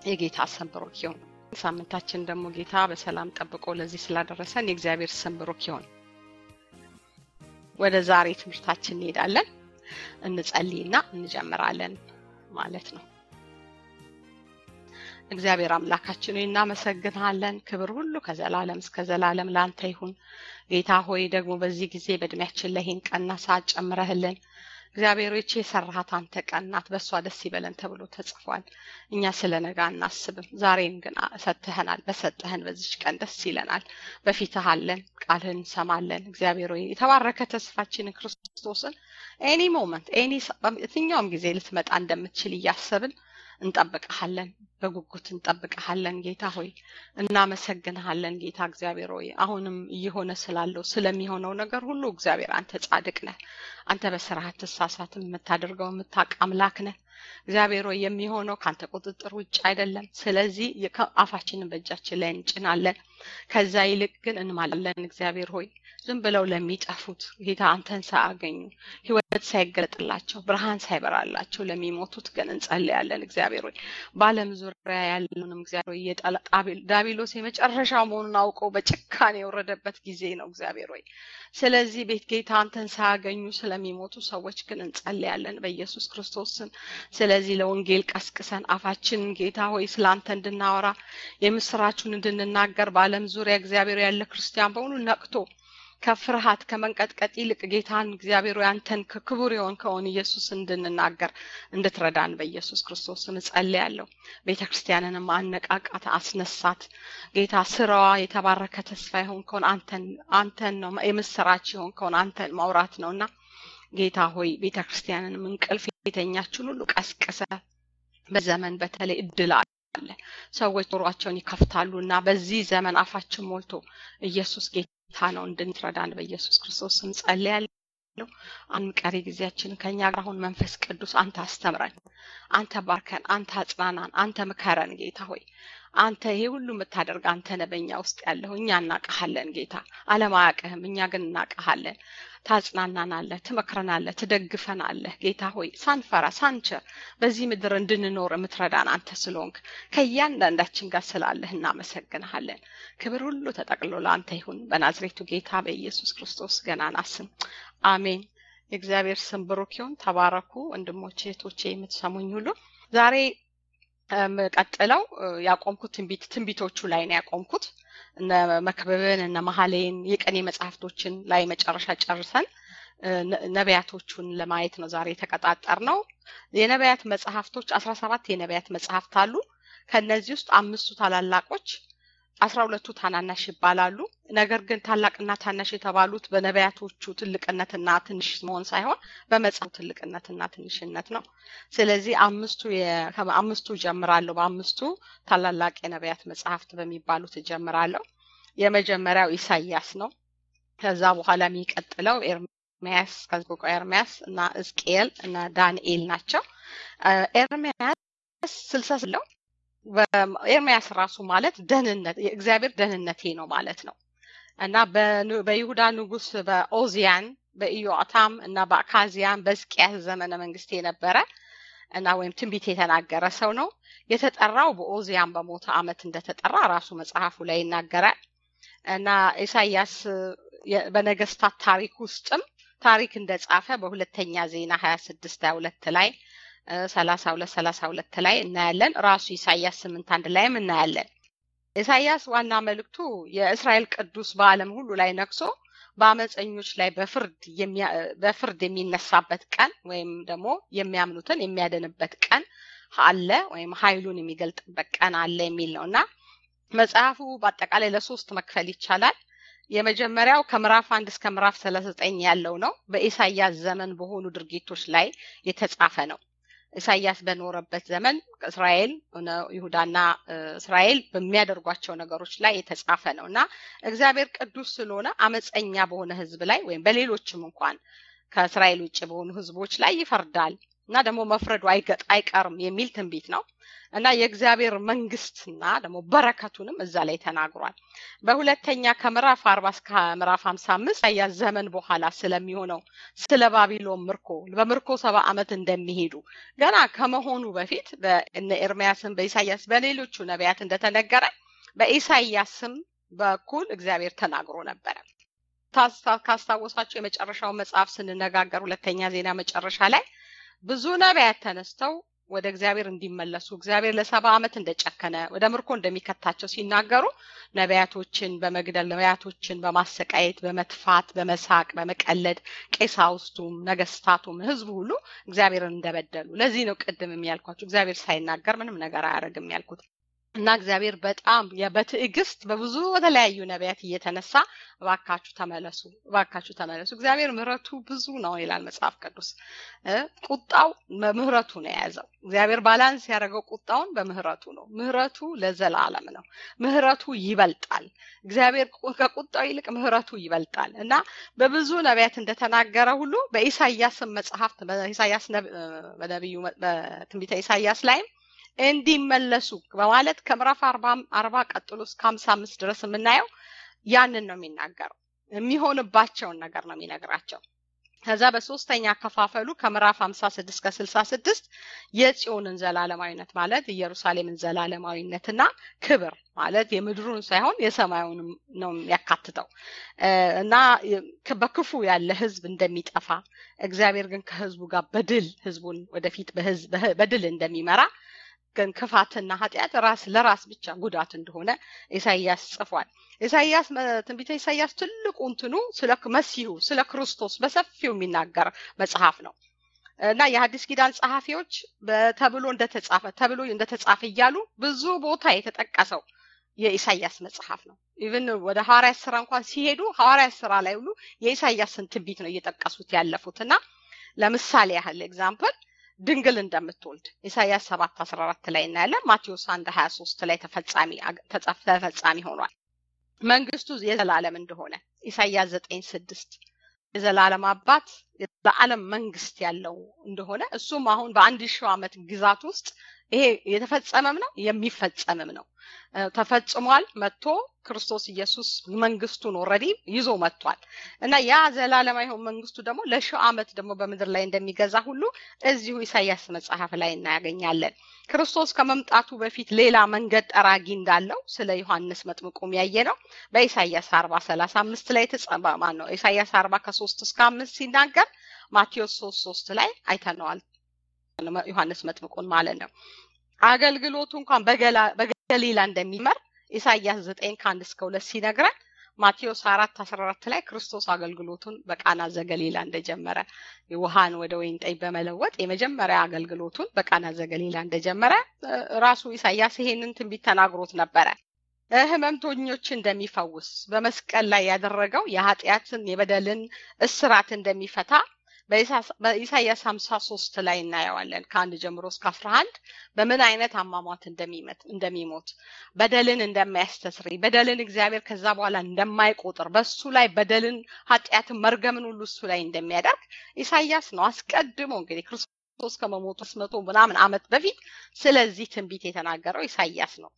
የጌታ ስም ብሩክ ይሁን። ሳምንታችን ደግሞ ጌታ በሰላም ጠብቆ ለዚህ ስላደረሰን የእግዚአብሔር ስም ብሩክ ይሁን። ወደ ዛሬ ትምህርታችን እንሄዳለን። እንጸልይና እንጀምራለን ማለት ነው። እግዚአብሔር አምላካችን ሆይ እናመሰግንሃለን። ክብር ሁሉ ከዘላለም እስከ ዘላለም ለአንተ ይሁን። ጌታ ሆይ ደግሞ በዚህ ጊዜ በእድሜያችን ላይ ይህን ቀና ሰዓት ጨምረህልን እግዚአብሔር ሆይ የሰራሃት አንተ ቀን ናት፣ በእሷ ደስ ይበለን ተብሎ ተጽፏል። እኛ ስለ ነገ አናስብም፣ ዛሬን ግን ሰጥተህናል። በሰጠህን በዚች ቀን ደስ ይለናል። በፊትህ አለን፣ ቃልህን እንሰማለን። እግዚአብሔር ሆይ የተባረከ ተስፋችንን ክርስቶስን ኤኒ ሞመንት ኤኒ የትኛውም ጊዜ ልትመጣ እንደምትችል እያሰብን እንጠብቀሃለን፣ በጉጉት እንጠብቀሃለን። ጌታ ሆይ እናመሰግንሃለን። ጌታ እግዚአብሔር ሆይ አሁንም እየሆነ ስላለው ስለሚሆነው ነገር ሁሉ እግዚአብሔር አንተ ጻድቅ ነህ። አንተ በስራህ አትሳሳትም። የምታደርገው የምታውቅ አምላክ ነህ። እግዚአብሔር ሆይ የሚሆነው ከአንተ ቁጥጥር ውጭ አይደለም። ስለዚህ አፋችንን በእጃችን ላይ እንጭናለን። ከዛ ይልቅ ግን እንማላለን። እግዚአብሔር ሆይ ዝም ብለው ለሚጠፉት ጌታ አንተን ሳያገኙ ሕይወት ሳይገለጥላቸው ብርሃን ሳይበራላቸው ለሚሞቱት ግን እንጸልያለን። እግዚአብሔር ሆይ በዓለም ዙሪያ ያለውንም እግዚአብሔር ሆይ ዳቢሎስ የመጨረሻ መሆኑን አውቀው በጭካኔ የወረደበት ጊዜ ነው። እግዚአብሔር ሆይ ስለዚህ ቤት ጌታ አንተን ሳያገኙ ስለሚሞቱ ሰዎች ግን እንጸልያለን በኢየሱስ ክርስቶስ ስም። ስለዚህ ለወንጌል ቀስቅሰን አፋችንን ጌታ ሆይ ስለ አንተ እንድናወራ የምስራቹን እንድንናገር በዓለም ዙሪያ እግዚአብሔር ያለ ክርስቲያን በሙሉ ነቅቶ ከፍርሃት ከመንቀጥቀጥ ይልቅ ጌታን እግዚአብሔር አንተን ክቡር የሆንከውን ኢየሱስ እንድንናገር እንድትረዳን በኢየሱስ ክርስቶስ ስም እጸልያለሁ። ቤተ ክርስቲያንንም አነቃቃት፣ አስነሳት። ጌታ ስራዋ የተባረከ ተስፋ የሆንከውን አንተን አንተን ነው የምስራች የሆንከውን አንተን ማውራት ነውና ጌታ ሆይ ቤተ ክርስቲያንንም እንቅልፍ የተኛችን ሁሉ ቀስቅሰ በዘመን በተለይ እድል አለ። ሰዎች ጆሯቸውን ይከፍታሉ እና በዚህ ዘመን አፋችን ሞልቶ ኢየሱስ ጌታ ጌታ ነው እንድንትረዳን በኢየሱስ ክርስቶስ ስም ጸልያለሁ። አሁን ቀሪ ጊዜያችንን ከኛ ጋር አሁን መንፈስ ቅዱስ አንተ አስተምረን፣ አንተ ባርከን፣ አንተ አጽናናን፣ አንተ ምከረን። ጌታ ሆይ አንተ ይሄ ሁሉ የምታደርግ አንተ ነህ በእኛ ውስጥ ያለሁ። እኛ እናቀሃለን ጌታ፣ ዓለም አያውቅህም፣ እኛ ግን እናቀሃለን። ታጽናናናለህ፣ ትመክረናለህ፣ ትደግፈናለህ። ጌታ ሆይ ሳንፈራ ሳንቸር በዚህ ምድር እንድንኖር የምትረዳን አንተ ስለሆንክ ከእያንዳንዳችን ጋር ስላለህ እናመሰግንሃለን። ክብር ሁሉ ተጠቅሎ ለአንተ ይሁን በናዝሬቱ ጌታ በኢየሱስ ክርስቶስ ገናና ስም አሜን። የእግዚአብሔር ስም ብሩክ ይሁን። ተባረኩ ወንድሞቼ እህቶቼ፣ የምትሰሙኝ ሁሉ ዛሬ ቀጥለው ያቆምኩት ትንቢት ትንቢቶቹ ላይ ነው ያቆምኩት። እነ መክብብን እነ መሀሌን የቀኔ መጽሐፍቶችን ላይ መጨረሻ ጨርሰን ነቢያቶቹን ለማየት ነው ዛሬ የተቀጣጠር ነው። የነቢያት መጽሐፍቶች አስራ ሰባት የነቢያት መጽሐፍት አሉ። ከእነዚህ ውስጥ አምስቱ ታላላቆች አስራ ሁለቱ ታናናሽ ይባላሉ። ነገር ግን ታላቅና ታናሽ የተባሉት በነቢያቶቹ ትልቅነትና ትንሽ መሆን ሳይሆን በመጽሐፉ ትልቅነትና ትንሽነት ነው። ስለዚህ አምስቱ አምስቱ ጀምራለሁ። በአምስቱ ታላላቅ የነቢያት መጽሐፍት በሚባሉት እጀምራለሁ። የመጀመሪያው ኢሳያስ ነው። ከዛ በኋላ የሚቀጥለው ኤርሚያስ ከዝቆቆ ኤርሚያስ እና ሕዝቅኤል እና ዳንኤል ናቸው። ኤርሚያስ ስልሳ ስለው ኤርሚያስ ራሱ ማለት ደህንነት የእግዚአብሔር ደህንነቴ ነው ማለት ነው እና በይሁዳ ንጉስ በኦዚያን በኢዮአታም እና በአካዚያን በሕዝቅያስ ዘመነ መንግስት የነበረ እና ወይም ትንቢት የተናገረ ሰው ነው። የተጠራው በኦዚያን በሞተ ዓመት እንደተጠራ ራሱ መጽሐፉ ላይ ይናገራል እና ኢሳያስ በነገስታት ታሪክ ውስጥም ታሪክ እንደጻፈ በሁለተኛ ዜና ሀያ ስድስት ሀያ ሁለት ላይ ሰላሳ ሁለት ሰላሳ ሁለት ላይ እናያለን። ራሱ ኢሳያስ ስምንት አንድ ላይም እናያለን። ኢሳያስ ዋና መልእክቱ የእስራኤል ቅዱስ በዓለም ሁሉ ላይ ነግሶ በአመፀኞች ላይ በፍርድ የሚነሳበት ቀን ወይም ደግሞ የሚያምኑትን የሚያድንበት ቀን አለ ወይም ኃይሉን የሚገልጥበት ቀን አለ የሚል ነው እና መጽሐፉ በአጠቃላይ ለሶስት መክፈል ይቻላል። የመጀመሪያው ከምዕራፍ አንድ እስከ ምዕራፍ ሰላሳ ዘጠኝ ያለው ነው። በኢሳያስ ዘመን በሆኑ ድርጊቶች ላይ የተጻፈ ነው። ኢሳያስ በኖረበት ዘመን እስራኤል ይሁዳና እስራኤል በሚያደርጓቸው ነገሮች ላይ የተጻፈ ነው እና እግዚአብሔር ቅዱስ ስለሆነ አመፀኛ በሆነ ሕዝብ ላይ ወይም በሌሎችም እንኳን ከእስራኤል ውጭ በሆኑ ሕዝቦች ላይ ይፈርዳል። እና ደግሞ መፍረዱ አይገጥ አይቀርም የሚል ትንቢት ነው እና የእግዚአብሔር መንግስትና ደግሞ በረከቱንም እዛ ላይ ተናግሯል። በሁለተኛ ከምዕራፍ አርባ እስከ ምዕራፍ ሀምሳ አምስት ያ ዘመን በኋላ ስለሚሆነው ስለ ባቢሎን ምርኮ በምርኮ ሰባ ዓመት እንደሚሄዱ ገና ከመሆኑ በፊት በእነ ኤርሚያስም በኢሳያስ በሌሎቹ ነቢያት እንደተነገረ በኢሳያስም በኩል እግዚአብሔር ተናግሮ ነበረ። ካስታወሳቸው የመጨረሻው መጽሐፍ ስንነጋገር ሁለተኛ ዜና መጨረሻ ላይ ብዙ ነቢያት ተነስተው ወደ እግዚአብሔር እንዲመለሱ እግዚአብሔር ለሰባ ዓመት እንደጨከነ ወደ ምርኮ እንደሚከታቸው ሲናገሩ ነቢያቶችን በመግደል ነቢያቶችን በማሰቃየት በመትፋት በመሳቅ በመቀለድ ቄሳውስቱም ነገስታቱም ህዝቡ ሁሉ እግዚአብሔርን እንደበደሉ ለዚህ ነው ቅድም የሚያልኳቸው እግዚአብሔር ሳይናገር ምንም ነገር አያደርግም ያልኩት እና እግዚአብሔር በጣም በትዕግስት በብዙ በተለያዩ ነቢያት እየተነሳ እባካችሁ ተመለሱ፣ እባካችሁ ተመለሱ። እግዚአብሔር ምሕረቱ ብዙ ነው ይላል መጽሐፍ ቅዱስ። ቁጣው በምህረቱ ነው የያዘው። እግዚአብሔር ባላንስ ያደረገው ቁጣውን በምህረቱ ነው። ምህረቱ ለዘላለም ነው። ምህረቱ ይበልጣል። እግዚአብሔር ከቁጣው ይልቅ ምህረቱ ይበልጣል እና በብዙ ነቢያት እንደተናገረ ሁሉ በኢሳያስም መጽሐፍት በኢሳያስ በነቢዩ በትንቢተ ኢሳያስ ላይም እንዲመለሱ በማለት ከምዕራፍ አርባ ቀጥሎ እስከ ሀምሳ አምስት ድረስ የምናየው ያንን ነው የሚናገረው። የሚሆንባቸውን ነገር ነው የሚነግራቸው። ከዛ በሶስተኛ አከፋፈሉ ከምዕራፍ ሀምሳ ስድስት ከስልሳ ስድስት የጽዮንን ዘላለማዊነት ማለት ኢየሩሳሌምን ዘላለማዊነትና ክብር ማለት የምድሩን ሳይሆን የሰማዩንም ነው የሚያካትተው እና በክፉ ያለ ህዝብ እንደሚጠፋ እግዚአብሔር ግን ከህዝቡ ጋር በድል ህዝቡን ወደፊት በድል እንደሚመራ ግን ክፋትና ኃጢአት ራስ ለራስ ብቻ ጉዳት እንደሆነ ኢሳይያስ ጽፏል። ኢሳይያስ ትንቢተ ኢሳይያስ ትልቁ እንትኑ ስለ መሲሁ ስለ ክርስቶስ በሰፊው የሚናገር መጽሐፍ ነው እና የሐዲስ ኪዳን ጸሐፊዎች ተብሎ እንደተጻፈ ተብሎ እንደተጻፈ እያሉ ብዙ ቦታ የተጠቀሰው የኢሳይያስ መጽሐፍ ነው። ኢቭን ወደ ሐዋርያት ስራ እንኳን ሲሄዱ ሐዋርያት ስራ ላይ ሁሉ የኢሳይያስን ትንቢት ነው እየጠቀሱት ያለፉት እና ለምሳሌ ያህል ኤግዛምፕል ድንግል እንደምትወልድ ኢሳያስ ሰባት አስራ አራት ላይ እናያለን። ማቴዎስ አንድ ሀያ ሶስት ላይ ተፈጻሚ ተፈጻሚ ሆኗል። መንግስቱ የዘላለም እንደሆነ ኢሳያስ ዘጠኝ ስድስት የዘላለም አባት ለዓለም መንግስት ያለው እንደሆነ እሱም አሁን በአንድ ሺህ ዓመት ግዛት ውስጥ ይሄ የተፈጸመም ነው የሚፈጸምም ነው። ተፈጽሟል። መጥቶ ክርስቶስ ኢየሱስ መንግስቱን ኦልሬዲ ይዞ መጥቷል እና ያ ዘላለማ ይሆን መንግስቱ ደግሞ ለሺህ ዓመት ደግሞ በምድር ላይ እንደሚገዛ ሁሉ እዚሁ ኢሳያስ መጽሐፍ ላይ እናያገኛለን። ክርስቶስ ከመምጣቱ በፊት ሌላ መንገድ ጠራጊ እንዳለው ስለ ዮሐንስ መጥምቁም ያየ ነው። በኢሳያስ አርባ ሰላሳ አምስት ላይ ተጸባ ማን ነው ኢሳያስ አርባ ከሶስት እስከ አምስት ሲናገር ማቴዎስ ሶስት ሶስት ላይ አይተነዋል። ዮሐንስ መጥምቁን ማለት ነው። አገልግሎቱ እንኳን በገሊላ እንደሚመር ኢሳያስ ዘጠኝ ከአንድ እስከ ሁለት ሲነግረን ማቴዎስ አራት አስራ አራት ላይ ክርስቶስ አገልግሎቱን በቃና ዘገሊላ እንደጀመረ ውሃን ወደ ወይን ጠጅ በመለወጥ የመጀመሪያ አገልግሎቱን በቃና ዘገሊላ እንደጀመረ ራሱ ኢሳያስ ይሄንን ትንቢት ተናግሮት ነበረ። ህመምተኞች እንደሚፈውስ በመስቀል ላይ ያደረገው የኃጢአትን የበደልን እስራት እንደሚፈታ በኢሳያስ ሀምሳ ሶስት ላይ እናየዋለን ከአንድ ጀምሮ እስከ አስራ አንድ በምን አይነት አሟሟት እንደሚሞት በደልን እንደማያስተስሪ በደልን እግዚአብሔር ከዛ በኋላ እንደማይቆጥር በሱ ላይ በደልን ኃጢአትን መርገምን ሁሉ እሱ ላይ እንደሚያደርግ ኢሳያስ ነው አስቀድሞ እንግዲህ ክርስቶስ ከመሞቱ መቶ ምናምን አመት በፊት ስለዚህ ትንቢት የተናገረው ኢሳያስ ነው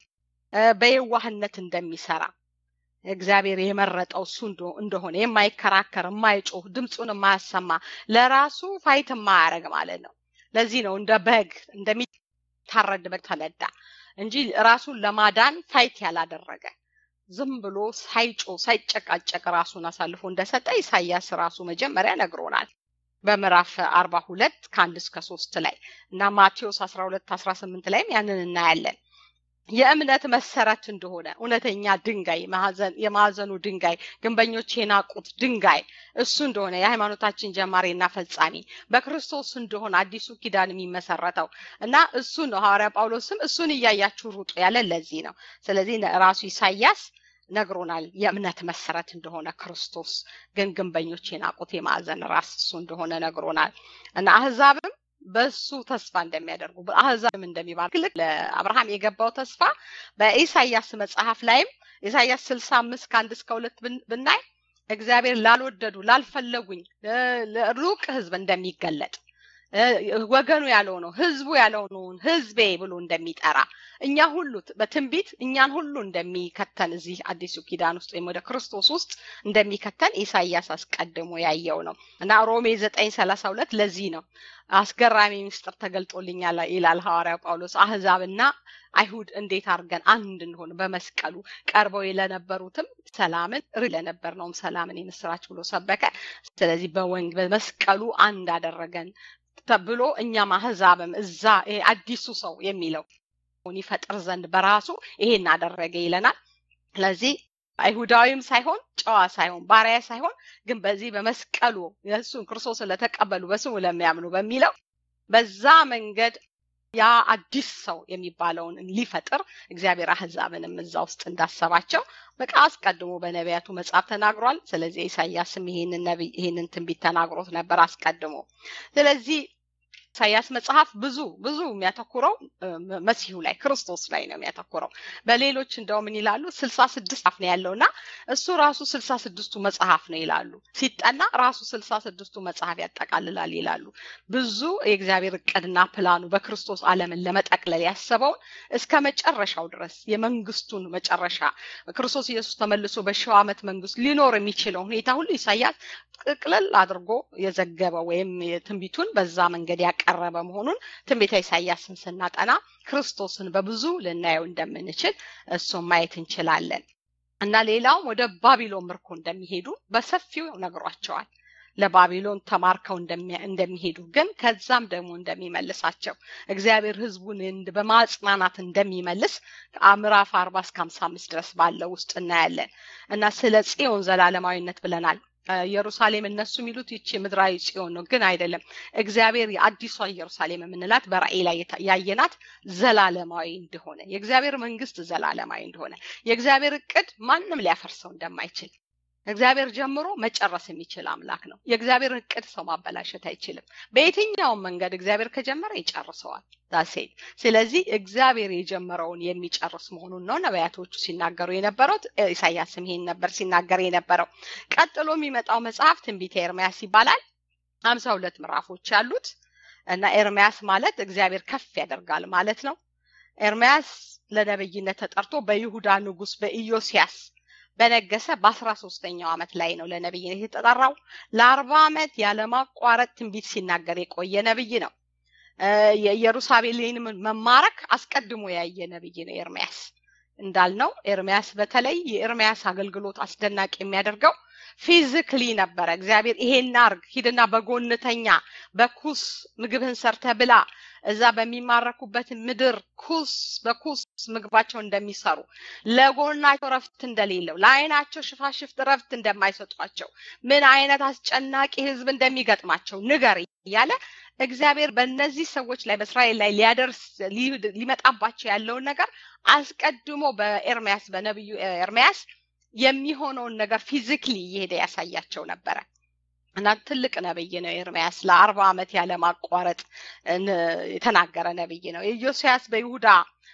በየዋህነት እንደሚሰራ እግዚአብሔር የመረጠው እሱ እንደሆነ የማይከራከር የማይጮህ ድምፁን የማያሰማ ለራሱ ፋይት የማያደርግ ማለት ነው። ለዚህ ነው እንደ በግ እንደሚታረድ በግ ተነዳ እንጂ ራሱን ለማዳን ፋይት ያላደረገ ዝም ብሎ ሳይጮ ሳይጨቃጨቅ ራሱን አሳልፎ እንደሰጠ ኢሳያስ ራሱ መጀመሪያ ነግሮናል። በምዕራፍ አርባ ሁለት ከአንድ እስከ ሶስት ላይ እና ማቴዎስ አስራ ሁለት አስራ ስምንት ላይም ያንን እናያለን። የእምነት መሰረት እንደሆነ እውነተኛ ድንጋይ የማዕዘኑ ድንጋይ ግንበኞች የናቁት ድንጋይ እሱ እንደሆነ የሃይማኖታችን ጀማሪና ፈጻሚ በክርስቶስ እንደሆነ አዲሱ ኪዳን የሚመሰረተው እና እሱ ነው። ሐዋርያ ጳውሎስም እሱን እያያችሁ ሩጡ ያለ ለዚህ ነው። ስለዚህ ራሱ ኢሳያስ ነግሮናል። የእምነት መሰረት እንደሆነ ክርስቶስ ግን ግንበኞች የናቁት የማዕዘን ራስ እሱ እንደሆነ ነግሮናል እና አህዛብም በሱ ተስፋ እንደሚያደርጉ አህዛብም እንደሚባርክ ልክ ለአብርሃም የገባው ተስፋ በኢሳያስ መጽሐፍ ላይም ኢሳያስ ስልሳ አምስት ከአንድ እስከ ሁለት ብናይ እግዚአብሔር ላልወደዱ ላልፈለጉኝ ሩቅ ህዝብ እንደሚገለጥ ወገኑ ያልሆነው ህዝቡ ያልሆነውን ህዝቤ ብሎ እንደሚጠራ እኛ ሁሉ በትንቢት እኛን ሁሉ እንደሚከተን እዚህ አዲሱ ኪዳን ውስጥ ወይም ወደ ክርስቶስ ውስጥ እንደሚከተን ኢሳያስ አስቀድሞ ያየው ነው እና ሮሜ ዘጠኝ ሰላሳ ሁለት ለዚህ ነው አስገራሚ ምስጢር ተገልጦልኛል ይላል ሐዋርያው ጳውሎስ አህዛብና አይሁድ እንዴት አድርገን አንድ እንደሆነ በመስቀሉ ቀርበው ለነበሩትም ሰላምን ለነበርነውም ሰላምን የምስራች ብሎ ሰበከ ስለዚህ በወንግ በመስቀሉ አንድ አደረገን ተብሎ እኛም አህዛብም እዛ አዲሱ ሰው የሚለው ይፈጥር ዘንድ በራሱ ይሄን አደረገ ይለናል ስለዚህ አይሁዳዊም ሳይሆን ጨዋ ሳይሆን ባሪያ ሳይሆን ግን በዚህ በመስቀሉ የእሱን ክርስቶስን ለተቀበሉ በስሙ ለሚያምኑ በሚለው በዛ መንገድ ያ አዲስ ሰው የሚባለውን ሊፈጥር እግዚአብሔር አህዛብንም እዛ ውስጥ እንዳሰባቸው በቃ አስቀድሞ በነቢያቱ መጽሐፍ ተናግሯል ስለዚህ ኢሳያስም ይሄንን ነቢይ ይሄንን ትንቢት ተናግሮት ነበር አስቀድሞ ስለዚህ ኢሳያስ መጽሐፍ ብዙ ብዙ የሚያተኩረው መሲሁ ላይ ክርስቶስ ላይ ነው የሚያተኩረው በሌሎች እንደው ምን ይላሉ ስልሳ ስድስት አፍ ነው ያለውና እሱ ራሱ ስልሳ ስድስቱ መጽሐፍ ነው ይላሉ ሲጠና ራሱ ስልሳ ስድስቱ መጽሐፍ ያጠቃልላል ይላሉ ብዙ የእግዚአብሔር እቅድና ፕላኑ በክርስቶስ አለምን ለመጠቅለል ያሰበውን እስከ መጨረሻው ድረስ የመንግስቱን መጨረሻ ክርስቶስ ኢየሱስ ተመልሶ በሺው ዓመት መንግስት ሊኖር የሚችለው ሁኔታ ሁሉ ኢሳያስ ጥቅልል አድርጎ የዘገበ ወይም ትንቢቱን በዛ መንገድ ያቀረበ መሆኑን ትንቢተ ኢሳያስን ስናጠና ክርስቶስን በብዙ ልናየው እንደምንችል እሱን ማየት እንችላለን እና ሌላውም ወደ ባቢሎን ምርኮ እንደሚሄዱ በሰፊው ነግሯቸዋል ለባቢሎን ተማርከው እንደሚሄዱ ግን ከዛም ደግሞ እንደሚመልሳቸው እግዚአብሔር ህዝቡን በማጽናናት እንደሚመልስ ምዕራፍ አርባ እስከ ሀምሳ አምስት ድረስ ባለው ውስጥ እናያለን እና ስለ ጽዮን ዘላለማዊነት ብለናል ኢየሩሳሌም እነሱ የሚሉት ይቺ ምድራዊ ጽዮን ነው ግን አይደለም እግዚአብሔር የአዲሷ ኢየሩሳሌም የምንላት በራእይ ላይ ያየናት ዘላለማዊ እንደሆነ የእግዚአብሔር መንግስት ዘላለማዊ እንደሆነ የእግዚአብሔር እቅድ ማንም ሊያፈርሰው እንደማይችል እግዚአብሔር ጀምሮ መጨረስ የሚችል አምላክ ነው የእግዚአብሔር እቅድ ሰው ማበላሸት አይችልም በየትኛውም መንገድ እግዚአብሔር ከጀመረ ይጨርሰዋል ዳሴት ስለዚህ እግዚአብሔር የጀመረውን የሚጨርስ መሆኑን ነው ነቢያቶቹ ሲናገሩ የነበረው ኢሳያስም ይሄን ነበር ሲናገር የነበረው ቀጥሎ የሚመጣው መጽሐፍ ትንቢተ ኤርሚያስ ይባላል ሀምሳ ሁለት ምዕራፎች ያሉት እና ኤርሚያስ ማለት እግዚአብሔር ከፍ ያደርጋል ማለት ነው ኤርሚያስ ለነብይነት ተጠርቶ በይሁዳ ንጉስ በኢዮስያስ በነገሰ በአስራ ሶስተኛው ዓመት ላይ ነው ለነብይነት የተጠራው ለአርባ ዓመት ያለማቋረጥ ትንቢት ሲናገር የቆየ ነብይ ነው የኢየሩሳሌምን መማረክ አስቀድሞ ያየ ነብይ ነው ኤርሚያስ እንዳልነው ኤርሚያስ በተለይ የኤርሚያስ አገልግሎት አስደናቂ የሚያደርገው ፊዚክሊ ነበረ እግዚአብሔር ይሄን አርግ ሂድና በጎንተኛ በኩስ ምግብህን ሰርተ ብላ እዛ በሚማረኩበት ምድር ኩስ በኩስ ምግባቸው እንደሚሰሩ ለጎናቸው ረፍት እንደሌለው ለአይናቸው ሽፋሽፍት ረፍት እንደማይሰጧቸው ምን አይነት አስጨናቂ ህዝብ እንደሚገጥማቸው ንገር እያለ እግዚአብሔር በእነዚህ ሰዎች ላይ በእስራኤል ላይ ሊያደርስ ሊመጣባቸው ያለውን ነገር አስቀድሞ በኤርሚያስ በነቢዩ ኤርሚያስ የሚሆነውን ነገር ፊዚክሊ እየሄደ ያሳያቸው ነበረ እና ትልቅ ነብይ ነው ኤርሚያስ ለአርባ ዓመት ያለማቋረጥ የተናገረ ነብይ ነው ኢዮስያስ በይሁዳ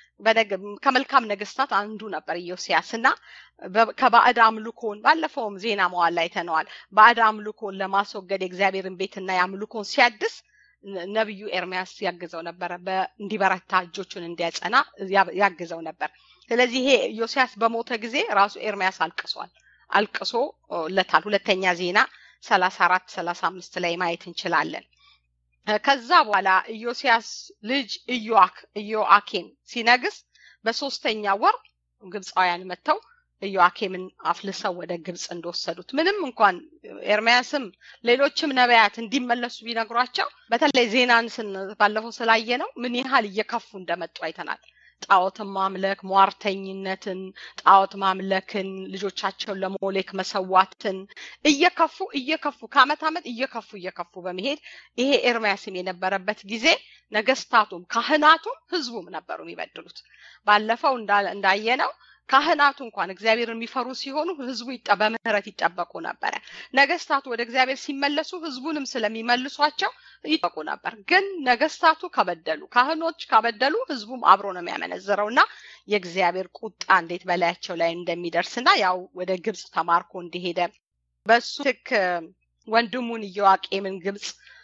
ከመልካም ነገስታት አንዱ ነበር ኢዮስያስ እና ከባዕድ አምልኮን ባለፈውም ዜና መዋል ላይ ተነዋል ባዕድ አምልኮን ለማስወገድ የእግዚአብሔርን ቤትና የአምልኮን ሲያድስ ነብዩ ኤርሚያስ ያግዘው ነበረ እንዲበረታ እጆቹን እንዲያጸና ያግዘው ነበር ስለዚህ ይሄ ዮሲያስ በሞተ ጊዜ ራሱ ኤርሚያስ አልቅሷል አልቅሶ ለታል ሁለተኛ ዜና ሰላሳ አራት ሰላሳ አምስት ላይ ማየት እንችላለን ከዛ በኋላ ኢዮስያስ ልጅ ኢዮአክ ኢዮአኬም ሲነግስ በሶስተኛ ወር ግብፃውያን መጥተው ኢዮአኬምን አፍልሰው ወደ ግብፅ እንደወሰዱት ምንም እንኳን ኤርሚያስም ሌሎችም ነቢያት እንዲመለሱ ቢነግሯቸው በተለይ ዜናን ባለፈው ስላየ ነው ምን ያህል እየከፉ እንደመጡ አይተናል ጣዖትን ማምለክ ሟርተኝነትን ጣዖት ማምለክን ልጆቻቸውን ለሞሌክ መሰዋትን እየከፉ እየከፉ ከአመት አመት እየከፉ እየከፉ በመሄድ ይሄ ኤርሚያስም የነበረበት ጊዜ ነገስታቱም ካህናቱም ህዝቡም ነበሩ የሚበድሉት ባለፈው እንዳየነው ካህናቱ እንኳን እግዚአብሔር የሚፈሩ ሲሆኑ ህዝቡ በምህረት ይጠበቁ ነበረ ነገስታቱ ወደ እግዚአብሔር ሲመለሱ ህዝቡንም ስለሚመልሷቸው ይጠቁ ነበር ግን ነገስታቱ ከበደሉ ካህኖች ካበደሉ ህዝቡም አብሮ ነው የሚያመነዝረው እና የእግዚአብሔር ቁጣ እንዴት በላያቸው ላይ እንደሚደርስና ያው ወደ ግብፅ ተማርኮ እንደሄደ በሱ ትክ ወንድሙን ኢዮአቄምን ግብፅ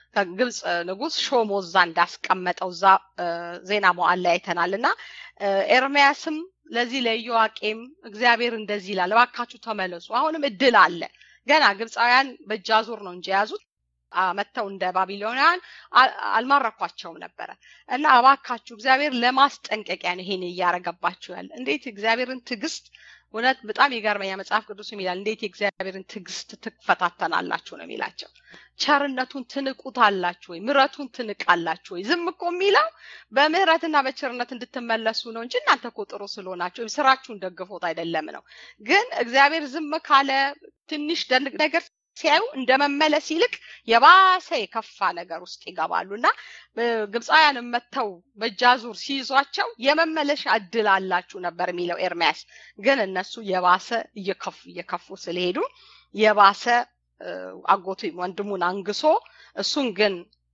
ከግብፅ ንጉስ ሾሞ እዛ እንዳስቀመጠው እዛ ዜና መዋዕል ላይ አይተናል እና ኤርሚያስም ለዚህ ለኢዮዋቄም እግዚአብሔር እንደዚህ ይላል፣ እባካችሁ ተመለሱ፣ አሁንም እድል አለ። ገና ግብፃውያን በእጅ አዙር ነው እንጂ የያዙት መጥተው እንደ ባቢሎናውያን አልማረኳቸውም ነበረ እና እባካችሁ እግዚአብሔር ለማስጠንቀቂያ ነው ይሄን እያረገባችሁ ያለ። እንዴት እግዚአብሔርን ትዕግስት እውነት በጣም የገርመኛ መጽሐፍ ቅዱስ ይላል እንዴት የእግዚአብሔርን ትዕግስት ትፈታተናላችሁ ነው የሚላቸው። ቸርነቱን ትንቁታላችሁ ወይ ምረቱን ትንቃላችሁ ወይ? ዝም እኮ የሚለው በምህረትና በቸርነት እንድትመለሱ ነው እንጂ እናንተ እኮ ጥሩ ስለሆናችሁ ወይም ስራችሁን ደግፎት አይደለም ነው። ግን እግዚአብሔር ዝም ካለ ትንሽ ነገር ሲያዩ እንደ መመለስ ይልቅ የባሰ የከፋ ነገር ውስጥ ይገባሉ እና ግብፃውያንም መጥተው በእጃዙር ሲይዟቸው የመመለሻ እድል አላችሁ ነበር የሚለው ኤርሚያስ። ግን እነሱ የባሰ እየከፉ እየከፉ ስለሄዱ የባሰ አጎቱ ወንድሙን አንግሶ እሱን ግን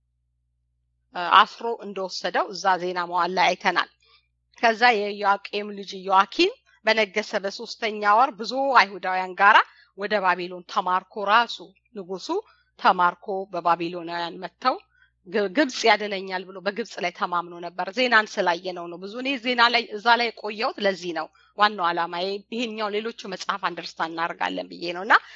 አስሮ እንደወሰደው እዛ ዜና መዋዕል ላይ አይተናል። ከዛ የኢዮአቄም ልጅ ኢዮአኪን በነገሰ በሶስተኛ ወር ብዙ አይሁዳውያን ጋራ ወደ ባቢሎን ተማርኮ ራሱ ንጉሱ ተማርኮ በባቢሎናውያን መጥተው ግብጽ ያድነኛል ብሎ በግብጽ ላይ ተማምኖ ነበር። ዜናን ስላየነው ነው ብዙ እኔ ዜና ላይ እዛ ላይ የቆየሁት ለዚህ ነው። ዋናው ዓላማ ይሄኛው ሌሎቹ መጽሐፍ አንደርስታንድ እናደርጋለን ብዬ ነው እና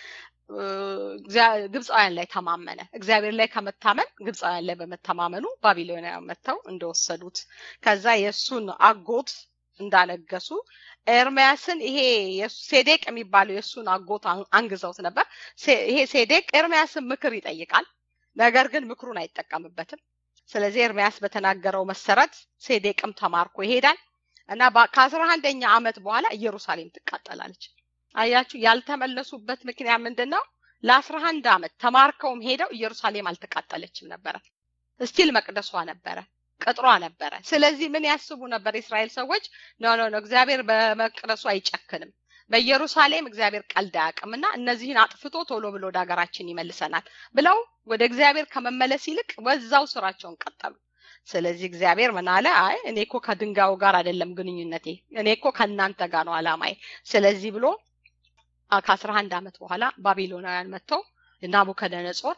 ግብፃውያን ላይ ተማመነ። እግዚአብሔር ላይ ከመታመን ግብፃውያን ላይ በመተማመኑ ባቢሎናውያን መጥተው እንደወሰዱት ከዛ የእሱን አጎት እንዳነገሱ ኤርሚያስን ይሄ ሴዴቅ የሚባለው የእሱን አጎት አንግዘውት ነበር። ይሄ ሴዴቅ ኤርሚያስን ምክር ይጠይቃል፣ ነገር ግን ምክሩን አይጠቀምበትም። ስለዚህ ኤርሚያስ በተናገረው መሰረት ሴዴቅም ተማርኮ ይሄዳል እና ከአስራ አንደኛ ዓመት በኋላ ኢየሩሳሌም ትቃጠላለች። አያችሁ፣ ያልተመለሱበት ምክንያት ምንድን ነው? ለአስራ አንድ ዓመት ተማርከውም ሄደው ኢየሩሳሌም አልተቃጠለችም ነበረ። እስቲል መቅደሷ ነበረ ቅጥሯ ነበረ። ስለዚህ ምን ያስቡ ነበር የእስራኤል ሰዎች? ኖ ኖ ኖ እግዚአብሔር በመቅደሱ አይጨክንም፣ በኢየሩሳሌም እግዚአብሔር ቀልድ አያውቅም እና እነዚህን አጥፍቶ ቶሎ ብሎ ወደ ሀገራችን ይመልሰናል ብለው ወደ እግዚአብሔር ከመመለስ ይልቅ በዛው ስራቸውን ቀጠሉ። ስለዚህ እግዚአብሔር ምን አለ? አይ እኔ እኮ ከድንጋዩ ጋር አይደለም ግንኙነቴ፣ እኔ እኮ ከእናንተ ጋር ነው አላማዬ። ስለዚህ ብሎ ከአስራ አንድ ዓመት በኋላ ባቢሎናውያን መጥተው ናቡከደነጾር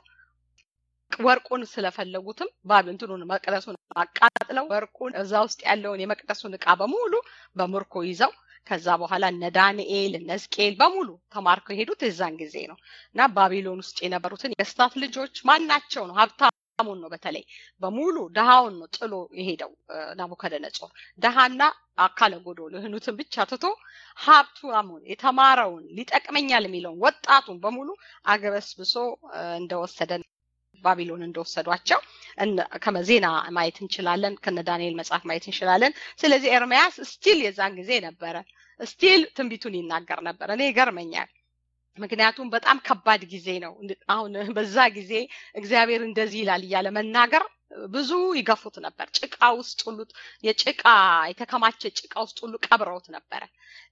ወርቁን ስለፈለጉትም ባብ እንትኑን መቅደሱን አቃጥለው ወርቁን እዛ ውስጥ ያለውን የመቅደሱን እቃ በሙሉ በምርኮ ይዘው ከዛ በኋላ እነ ዳንኤል እነ ሕዝቅኤል በሙሉ ተማርከው የሄዱት የዛን ጊዜ ነው እና ባቢሎን ውስጥ የነበሩትን የስታት ልጆች ማናቸው ነው ሀብታሙን ነው በተለይ በሙሉ ድሃውን ነው ጥሎ የሄደው ናቡከደነጾር ድሃና አካለ ጎዶሎ የሆኑትን ብቻ ትቶ ሀብታሙን የተማረውን ሊጠቅመኛል የሚለውን ወጣቱን በሙሉ አገበስብሶ እንደወሰደ ባቢሎን እንደወሰዷቸው ከዜና ማየት እንችላለን። ከነ ዳንኤል መጽሐፍ ማየት እንችላለን። ስለዚህ ኤርሚያስ ስቲል የዛን ጊዜ ነበረ፣ ስቲል ትንቢቱን ይናገር ነበር። እኔ ይገርመኛል። ምክንያቱም በጣም ከባድ ጊዜ ነው። አሁን በዛ ጊዜ እግዚአብሔር እንደዚህ ይላል እያለ መናገር ብዙ ይገፉት ነበር። ጭቃ ውስጥ ሁሉ የጭቃ የተከማቸ ጭቃ ውስጥ ሁሉ ቀብረውት ነበረ።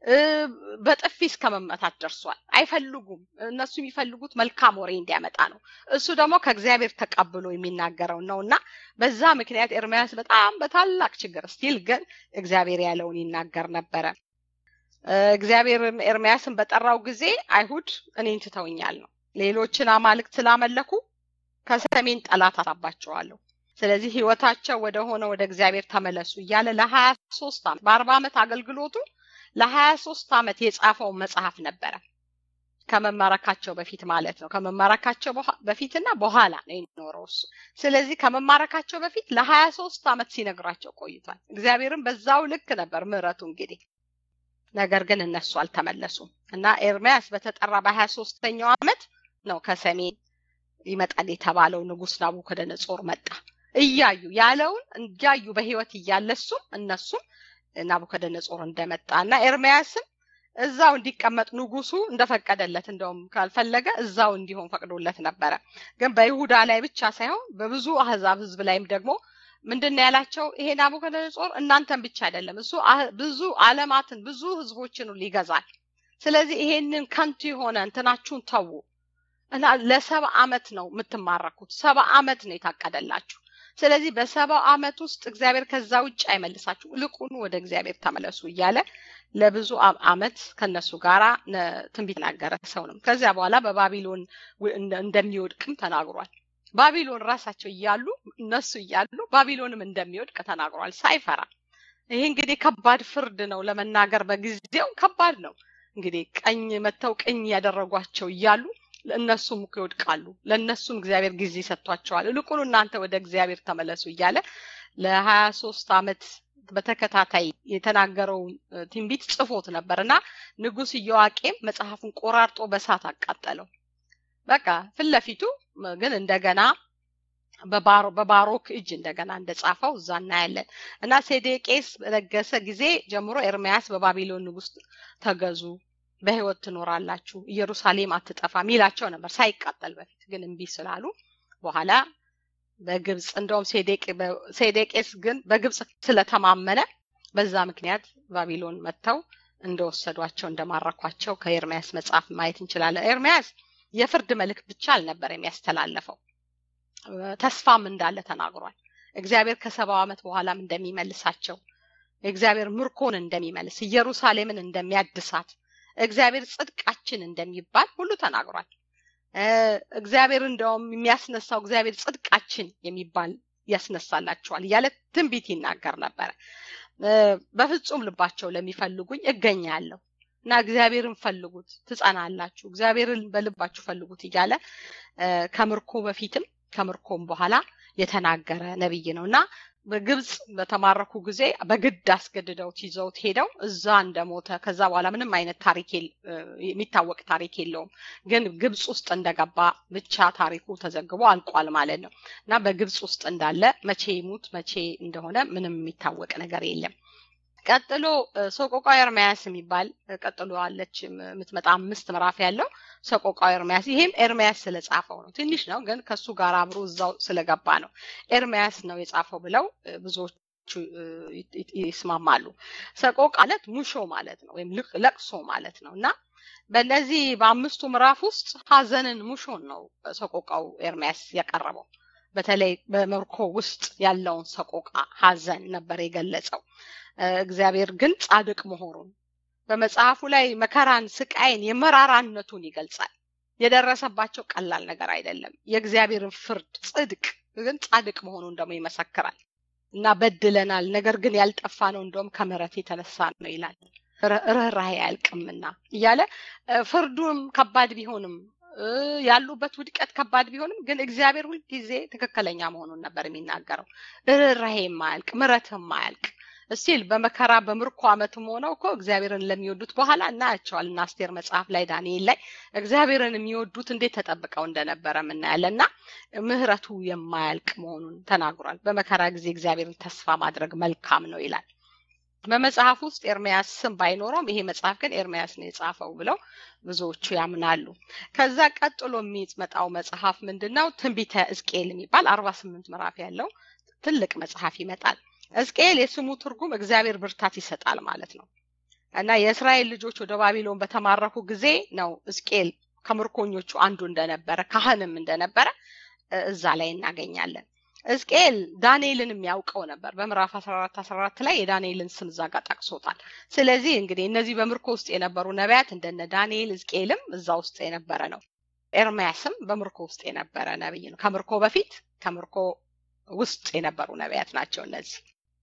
በጥፊ እስከ መመታት ደርሷል። አይፈልጉም። እነሱ የሚፈልጉት መልካም ወሬ እንዲያመጣ ነው። እሱ ደግሞ ከእግዚአብሔር ተቀብሎ የሚናገረው ነው እና በዛ ምክንያት ኤርሚያስ በጣም በታላቅ ችግር ስቲል ግን እግዚአብሔር ያለውን ይናገር ነበረ። እግዚአብሔር ኤርሚያስን በጠራው ጊዜ አይሁድ እኔን ትተውኛል ነው። ሌሎችን አማልክት ስላመለኩ ከሰሜን ጠላት አሳባቸዋለሁ። ስለዚህ ህይወታቸው ወደ ሆነ ወደ እግዚአብሔር ተመለሱ እያለ ለሀያ ሶስት ዓመት በአርባ ዓመት አገልግሎቱ ለሀያ ሶስት ዓመት የጻፈው መጽሐፍ ነበረ። ከመማረካቸው በፊት ማለት ነው። ከመማረካቸው በፊትና በኋላ ነው የኖረው እሱ። ስለዚህ ከመማረካቸው በፊት ለሀያ ሶስት ዓመት ሲነግራቸው ቆይቷል። እግዚአብሔርም በዛው ልክ ነበር ምሕረቱ እንግዲህ ነገር ግን እነሱ አልተመለሱም እና ኤርሚያስ በተጠራ በሀያ ሶስተኛው ዓመት ነው ከሰሜን ይመጣል የተባለው ንጉስ ናቡከደነጾር መጣ። እያዩ ያለውን እያዩ በህይወት እያለ እሱም እነሱም ናቡከደነጾር እንደመጣ እና ኤርሚያስም እዛው እንዲቀመጥ ንጉሱ እንደፈቀደለት እንደውም ካልፈለገ እዛው እንዲሆን ፈቅዶለት ነበረ። ግን በይሁዳ ላይ ብቻ ሳይሆን በብዙ አህዛብ ህዝብ ላይም ደግሞ ምንድን ነው ያላቸው? ይሄ ናቡከደነጾር እናንተን ብቻ አይደለም እሱ ብዙ አለማትን ብዙ ህዝቦችን ይገዛል። ስለዚህ ይሄንን ከንቱ የሆነ እንትናችሁን ተዉ እና ለሰባ አመት ነው የምትማረኩት። ሰባ አመት ነው የታቀደላችሁ። ስለዚህ በሰባው አመት ውስጥ እግዚአብሔር ከዛ ውጭ አይመልሳችሁ፣ ልቁኑ ወደ እግዚአብሔር ተመለሱ እያለ ለብዙ አመት ከነሱ ጋር ትንቢት ተናገረ ሰው ነው። ከዚያ በኋላ በባቢሎን እንደሚወድቅም ተናግሯል። ባቢሎን ራሳቸው እያሉ እነሱ እያሉ ባቢሎንም እንደሚወድቅ ተናግሯል ሳይፈራ። ይሄ እንግዲህ ከባድ ፍርድ ነው ለመናገር በጊዜው ከባድ ነው። እንግዲህ ቀኝ መተው ቀኝ ያደረጓቸው እያሉ እነሱም እኮ ይወድቃሉ። ለእነሱም እግዚአብሔር ጊዜ ሰጥቷቸዋል። ይልቁኑ እናንተ ወደ እግዚአብሔር ተመለሱ እያለ ለሀያ ሶስት አመት በተከታታይ የተናገረውን ትንቢት ጽፎት ነበር እና ንጉስ ኢዮአቄም መጽሐፉን ቆራርጦ በሳት አቃጠለው። በቃ ፊት ለፊቱ ግን እንደገና በባሮክ እጅ እንደገና እንደጻፈው እዛ እናያለን እና ሴዴቄስ በነገሰ ጊዜ ጀምሮ ኤርሚያስ በባቢሎን ንጉስ ተገዙ፣ በህይወት ትኖራላችሁ፣ ኢየሩሳሌም አትጠፋም ይላቸው ነበር ሳይቃጠል በፊት ግን እምቢ ስላሉ በኋላ በግብፅ እንደውም ሴዴቄስ ግን በግብፅ ስለተማመነ በዛ ምክንያት ባቢሎን መጥተው እንደወሰዷቸው እንደማረኳቸው ከኤርሚያስ መጽሐፍ ማየት እንችላለን። ኤርሚያስ የፍርድ መልእክት ብቻ አልነበር የሚያስተላለፈው ተስፋም እንዳለ ተናግሯል። እግዚአብሔር ከሰባው ዓመት በኋላም እንደሚመልሳቸው እግዚአብሔር ምርኮን እንደሚመልስ ኢየሩሳሌምን እንደሚያድሳት እግዚአብሔር ጽድቃችን እንደሚባል ሁሉ ተናግሯል። እግዚአብሔር እንደውም የሚያስነሳው እግዚአብሔር ጽድቃችን የሚባል ያስነሳላችኋል እያለ ትንቢት ይናገር ነበረ። በፍጹም ልባቸው ለሚፈልጉኝ እገኛለሁ እና እግዚአብሔርን ፈልጉት ትጸናላችሁ፣ እግዚአብሔርን በልባችሁ ፈልጉት እያለ ከምርኮ በፊትም ከምርኮም በኋላ የተናገረ ነብይ ነው እና በግብፅ በተማረኩ ጊዜ በግድ አስገድደውት ይዘውት ሄደው እዛ እንደሞተ ከዛ በኋላ ምንም አይነት ታሪክ የሚታወቅ ታሪክ የለውም። ግን ግብፅ ውስጥ እንደገባ ብቻ ታሪኩ ተዘግቦ አልቋል ማለት ነው እና በግብፅ ውስጥ እንዳለ መቼ ይሙት መቼ እንደሆነ ምንም የሚታወቅ ነገር የለም። ቀጥሎ ሰቆቃዊ ኤርሚያስ የሚባል ቀጥሎ አለች የምትመጣ አምስት ምዕራፍ ያለው ሰቆቃዊ ኤርሚያስ። ይሄም ኤርሚያስ ስለጻፈው ነው። ትንሽ ነው ግን ከሱ ጋር አብሮ እዛው ስለገባ ነው ኤርሚያስ ነው የጻፈው ብለው ብዙዎቹ ይስማማሉ። ሰቆቃ ማለት ሙሾ ማለት ነው ወይም ለቅሶ ማለት ነው እና በእነዚህ በአምስቱ ምዕራፍ ውስጥ ሀዘንን ሙሾን ነው ሰቆቃው ኤርሚያስ ያቀረበው። በተለይ በምርኮ ውስጥ ያለውን ሰቆቃ ሀዘን ነበር የገለጸው። እግዚአብሔር ግን ጻድቅ መሆኑን በመጽሐፉ ላይ መከራን፣ ስቃይን፣ የመራራነቱን ይገልጻል። የደረሰባቸው ቀላል ነገር አይደለም። የእግዚአብሔርን ፍርድ ጽድቅ ግን ጻድቅ መሆኑን ደግሞ ይመሰክራል እና በድለናል፣ ነገር ግን ያልጠፋ ነው እንደውም ከምሕረት የተነሳ ነው ይላል። ርኅራኄ አያልቅምና እያለ ፍርዱም ከባድ ቢሆንም ያሉበት ውድቀት ከባድ ቢሆንም ግን እግዚአብሔር ሁልጊዜ ትክክለኛ መሆኑን ነበር የሚናገረው። ርኅራኄ የማያልቅ ምሕረት የማያልቅ እስቲል በመከራ በምርኮ ዓመትም ሆነው እኮ እግዚአብሔርን ለሚወዱት በኋላ እናያቸዋል እና አስቴር መጽሐፍ ላይ ዳንኤል ላይ እግዚአብሔርን የሚወዱት እንዴት ተጠብቀው እንደነበረ የምናያለን እና ምሕረቱ የማያልቅ መሆኑን ተናግሯል። በመከራ ጊዜ እግዚአብሔርን ተስፋ ማድረግ መልካም ነው ይላል። በመጽሐፍ ውስጥ ኤርሚያስ ስም ባይኖረውም ይሄ መጽሐፍ ግን ኤርሚያስ ነው የጻፈው ብለው ብዙዎቹ ያምናሉ። ከዛ ቀጥሎ የሚመጣው መጽሐፍ ምንድን ነው? ትንቢተ ሕዝቅኤል የሚባል አርባ ስምንት ምዕራፍ ያለው ትልቅ መጽሐፍ ይመጣል። ሕዝቅኤል የስሙ ትርጉም እግዚአብሔር ብርታት ይሰጣል ማለት ነው እና የእስራኤል ልጆች ወደ ባቢሎን በተማረኩ ጊዜ ነው ሕዝቅኤል ከምርኮኞቹ አንዱ እንደነበረ ካህንም እንደነበረ እዛ ላይ እናገኛለን። ሕዝቅኤል ዳንኤልን የሚያውቀው ነበር። በምዕራፍ 14 14 ላይ የዳንኤልን ስም እዛ ጋር ጠቅሶታል። ስለዚህ እንግዲህ እነዚህ በምርኮ ውስጥ የነበሩ ነቢያት እንደነ ዳንኤል፣ ሕዝቅኤልም እዛ ውስጥ የነበረ ነው። ኤርሚያስም በምርኮ ውስጥ የነበረ ነብይ ነው። ከምርኮ በፊት ከምርኮ ውስጥ የነበሩ ነቢያት ናቸው እነዚህ።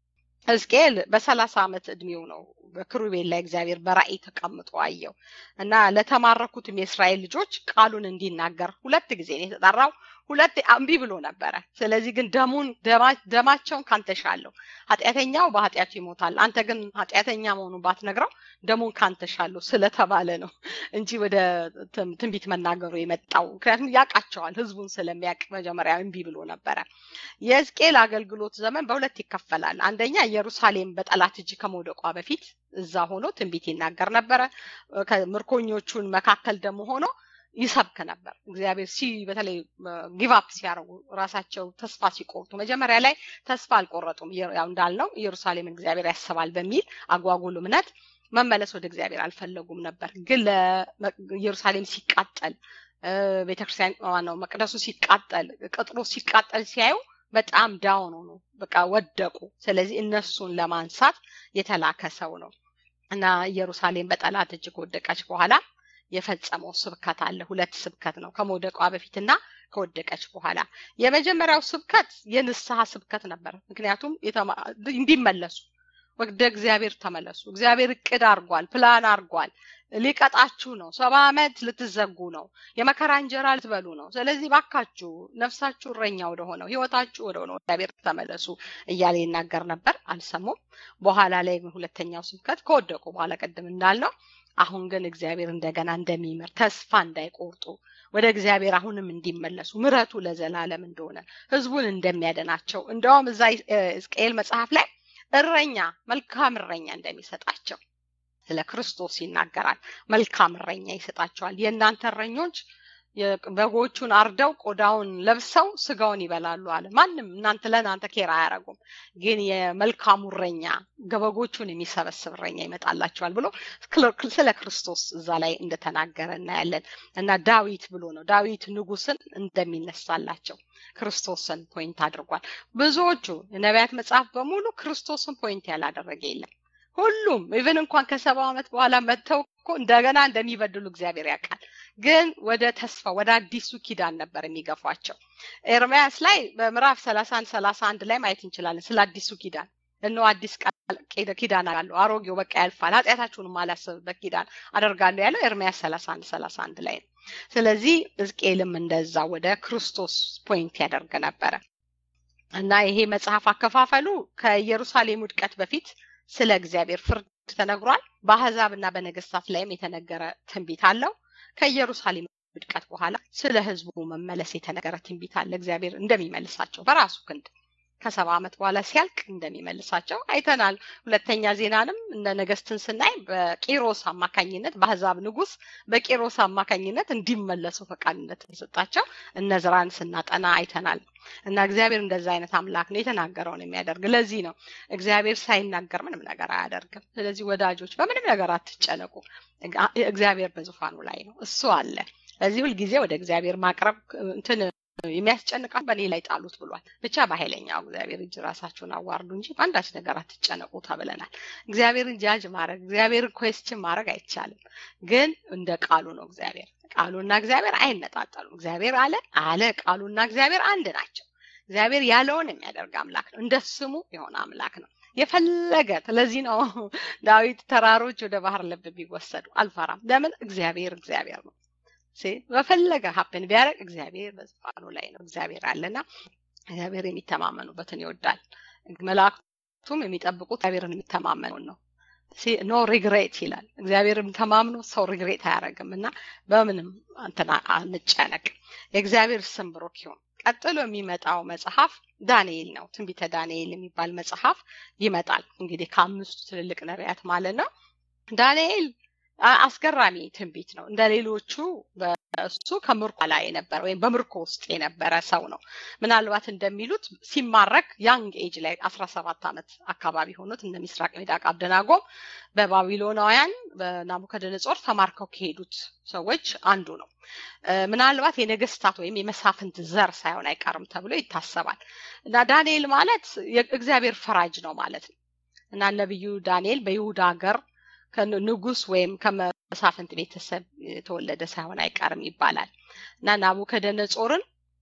ሕዝቅኤል በሰላሳ ዓመት እድሜው ነው በክሩቤል ላይ እግዚአብሔር በራእይ ተቀምጦ አየው እና ለተማረኩትም የእስራኤል ልጆች ቃሉን እንዲናገር ሁለት ጊዜ ነው የተጠራው። ሁለት እምቢ ብሎ ነበረ። ስለዚህ ግን ደሙን ደማቸውን ካንተ ሻለሁ፣ ኃጢአተኛው በኃጢአቱ ይሞታል፣ አንተ ግን ኃጢአተኛ መሆኑን ባትነግረው ደሙን ካንተ ሻለሁ ስለተባለ ነው እንጂ ወደ ትንቢት መናገሩ የመጣው ምክንያቱም ያውቃቸዋል። ህዝቡን ስለሚያውቅ መጀመሪያ እምቢ ብሎ ነበረ። የሕዝቅኤል አገልግሎት ዘመን በሁለት ይከፈላል። አንደኛ ኢየሩሳሌም በጠላት እጅ ከመውደቋ በፊት እዛ ሆኖ ትንቢት ይናገር ነበረ። ከምርኮኞቹን መካከል ደግሞ ሆኖ ይሰብክ ነበር። እግዚአብሔር ሲ በተለይ ጊቫፕ ሲያደርጉ ራሳቸው ተስፋ ሲቆርጡ መጀመሪያ ላይ ተስፋ አልቆረጡም። ያው እንዳልነው ኢየሩሳሌምን እግዚአብሔር ያስባል በሚል አጓጉል እምነት መመለስ ወደ እግዚአብሔር አልፈለጉም ነበር። ግን ለኢየሩሳሌም ሲቃጠል ቤተክርስቲያን ነው መቅደሱ ሲቃጠል ቅጥሩ ሲቃጠል ሲያዩ በጣም ዳውን ሆኑ፣ በቃ ወደቁ። ስለዚህ እነሱን ለማንሳት የተላከ ሰው ነው እና ኢየሩሳሌም በጠላት እጅ ከወደቀች በኋላ የፈጸመው ስብከት አለ። ሁለት ስብከት ነው ከመውደቋ በፊትና ከወደቀች በኋላ የመጀመሪያው ስብከት የንስሐ ስብከት ነበር። ምክንያቱም እንዲመለሱ ወደ እግዚአብሔር ተመለሱ። እግዚአብሔር እቅድ አድርጓል፣ ፕላን አድርጓል። ሊቀጣችሁ ነው። ሰባ ዓመት ልትዘጉ ነው። የመከራ እንጀራ ልትበሉ ነው። ስለዚህ ባካችሁ ነፍሳችሁ እረኛ ወደ ሆነው ህይወታችሁ ወደ ሆነው እግዚአብሔር ተመለሱ እያለ ይናገር ነበር። አልሰሙም። በኋላ ላይ ሁለተኛው ስብከት ከወደቁ በኋላ ቅድም እንዳልነው አሁን ግን እግዚአብሔር እንደገና እንደሚምር ተስፋ እንዳይቆርጡ ወደ እግዚአብሔር አሁንም እንዲመለሱ ምረቱ ለዘላለም እንደሆነ ህዝቡን እንደሚያደናቸው እንደውም እዛ ሕዝቅኤል መጽሐፍ ላይ እረኛ መልካም እረኛ እንደሚሰጣቸው ስለ ክርስቶስ ይናገራል። መልካም እረኛ ይሰጣቸዋል። የእናንተ እረኞች በጎቹን አርደው ቆዳውን ለብሰው ስጋውን ይበላሉ አለ። ማንም እናንተ ለእናንተ ኬር አያደርጉም፣ ግን የመልካሙ እረኛ በጎቹን የሚሰበስብ እረኛ ይመጣላቸዋል ብሎ ስለ ክርስቶስ እዛ ላይ እንደተናገረ እናያለን። እና ዳዊት ብሎ ነው ዳዊት ንጉስን እንደሚነሳላቸው ክርስቶስን ፖይንት አድርጓል። ብዙዎቹ የነቢያት መጽሐፍ በሙሉ ክርስቶስን ፖይንት ያላደረገ የለም። ሁሉም ኢቨን እንኳን ከሰባ ዓመት በኋላ መጥተው እኮ እንደገና እንደሚበድሉ እግዚአብሔር ያውቃል። ግን ወደ ተስፋ ወደ አዲሱ ኪዳን ነበር የሚገፏቸው። ኤርምያስ ላይ በምዕራፍ ሰላሳ አንድ ሰላሳ አንድ ላይ ማየት እንችላለን ስለ አዲሱ ኪዳን እነሆ አዲስ ኪዳን አለው አሮጌው በቃ ያልፋል፣ ኃጢአታችሁንም አላስብበት ኪዳን አደርጋለሁ ያለው ኤርምያስ ሰላሳ አንድ ሰላሳ አንድ ላይ ነው። ስለዚህ ሕዝቅኤልም እንደዛ ወደ ክርስቶስ ፖይንት ያደርግ ነበረ እና ይሄ መጽሐፍ አከፋፈሉ ከኢየሩሳሌም ውድቀት በፊት ስለ እግዚአብሔር ፍርድ ተነግሯል። በአህዛብ እና በነገስታት ላይም የተነገረ ትንቢት አለው። ከኢየሩሳሌም ውድቀት በኋላ ስለ ህዝቡ መመለስ የተነገረ ትንቢት አለ። እግዚአብሔር እንደሚመልሳቸው በራሱ ክንድ ከሰባ ዓመት በኋላ ሲያልቅ እንደሚመልሳቸው አይተናል። ሁለተኛ ዜናንም እነ ነገስትን ስናይ በቂሮስ አማካኝነት በአህዛብ ንጉስ በቂሮስ አማካኝነት እንዲመለሱ ፈቃድነት ተሰጣቸው። እነዝራን ስናጠና አይተናል። እና እግዚአብሔር እንደዛ አይነት አምላክ ነው የተናገረውን የሚያደርግ። ለዚህ ነው እግዚአብሔር ሳይናገር ምንም ነገር አያደርግም። ስለዚህ ወዳጆች በምንም ነገር አትጨነቁ። እግዚአብሔር በዙፋኑ ላይ ነው፣ እሱ አለ። ለዚህ ሁልጊዜ ወደ እግዚአብሔር ማቅረብ እንትን የሚያስጨንቃት በእኔ ላይ ጣሉት ብሏል። ብቻ በኃይለኛው እግዚአብሔር እጅ ራሳችሁን አዋርዱ እንጂ በአንዳች ነገር አትጨነቁ ተብለናል። እግዚአብሔርን ጃጅ ማድረግ እግዚአብሔርን ኮስችን ማድረግ አይቻልም። ግን እንደ ቃሉ ነው እግዚአብሔር ቃሉና እግዚአብሔር አይነጣጠሉም። እግዚአብሔር አለ አለ ቃሉና እግዚአብሔር አንድ ናቸው። እግዚአብሔር ያለውን የሚያደርግ አምላክ ነው። እንደ ስሙ የሆነ አምላክ ነው። የፈለገ ስለዚህ ነው ዳዊት ተራሮች ወደ ባህር ልብ ቢወሰዱ አልፈራም። ለምን? እግዚአብሔር እግዚአብሔር ነው። በፈለገ ሀፕን ቢያደርግ እግዚአብሔር በዙፋኑ ላይ ነው። እግዚአብሔር አለና እግዚአብሔር የሚተማመኑበትን ይወዳል። መላእክቱም የሚጠብቁት እግዚአብሔርን የሚተማመኑን ነው። ኖ ሪግሬት ይላል። እግዚአብሔርም ተማምኖ ሰው ሪግሬት አያደርግም እና በምንም እንትና አንጨነቅ። የእግዚአብሔር ስም ብሩክ ይሁን። ቀጥሎ የሚመጣው መጽሐፍ ዳንኤል ነው። ትንቢተ ዳንኤል የሚባል መጽሐፍ ይመጣል። እንግዲህ ከአምስቱ ትልልቅ ነቢያት ማለት ነው። ዳንኤል አስገራሚ ትንቢት ነው። እንደ ሌሎቹ እሱ ከምርኮ ላይ የነበረ ወይም በምርኮ ውስጥ የነበረ ሰው ነው። ምናልባት እንደሚሉት ሲማረክ ያንግ ኤጅ ላይ አስራ ሰባት ዓመት አካባቢ ሆኖት እነ ሚስራቅ ሚዳቅ አብደናጎም በባቢሎናውያን በናቡከደነጾር ተማርከው ከሄዱት ሰዎች አንዱ ነው። ምናልባት የነገስታት ወይም የመሳፍንት ዘር ሳይሆን አይቀርም ተብሎ ይታሰባል እና ዳንኤል ማለት የእግዚአብሔር ፈራጅ ነው ማለት ነው እና ነቢዩ ዳንኤል በይሁዳ ሀገር ንጉስ ወይም ከመሳፍንት ቤተሰብ የተወለደ ሳይሆን አይቀርም ይባላል እና ናቡከደነጾርን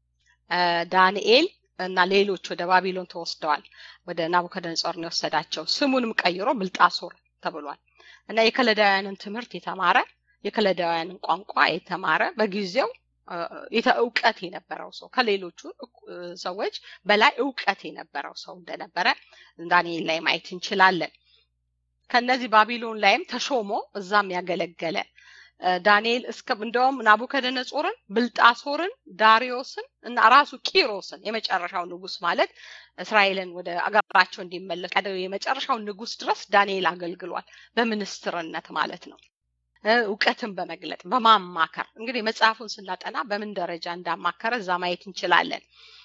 ዳንኤል እና ሌሎች ወደ ባቢሎን ተወስደዋል። ወደ ናቡከደነጾር ነው የወሰዳቸው። ስሙንም ቀይሮ ብልጣሶር ተብሏል እና የከለዳውያንን ትምህርት የተማረ የከለዳውያንን ቋንቋ የተማረ በጊዜው እውቀት የነበረው ሰው ከሌሎቹ ሰዎች በላይ እውቀት የነበረው ሰው እንደነበረ ዳንኤል ላይ ማየት እንችላለን። ከነዚህ ባቢሎን ላይም ተሾሞ እዛም ያገለገለ ዳንኤል እስከ እንደውም ናቡከደነጾርን፣ ብልጣሶርን፣ ዳሪዮስን እና ራሱ ቂሮስን የመጨረሻው ንጉስ ማለት እስራኤልን ወደ አገራቸው እንዲመለስ የመጨረሻው ንጉስ ድረስ ዳንኤል አገልግሏል። በሚኒስትርነት ማለት ነው። እውቀትን በመግለጥ በማማከር እንግዲህ መጽሐፉን ስናጠና በምን ደረጃ እንዳማከረ እዛ ማየት እንችላለን።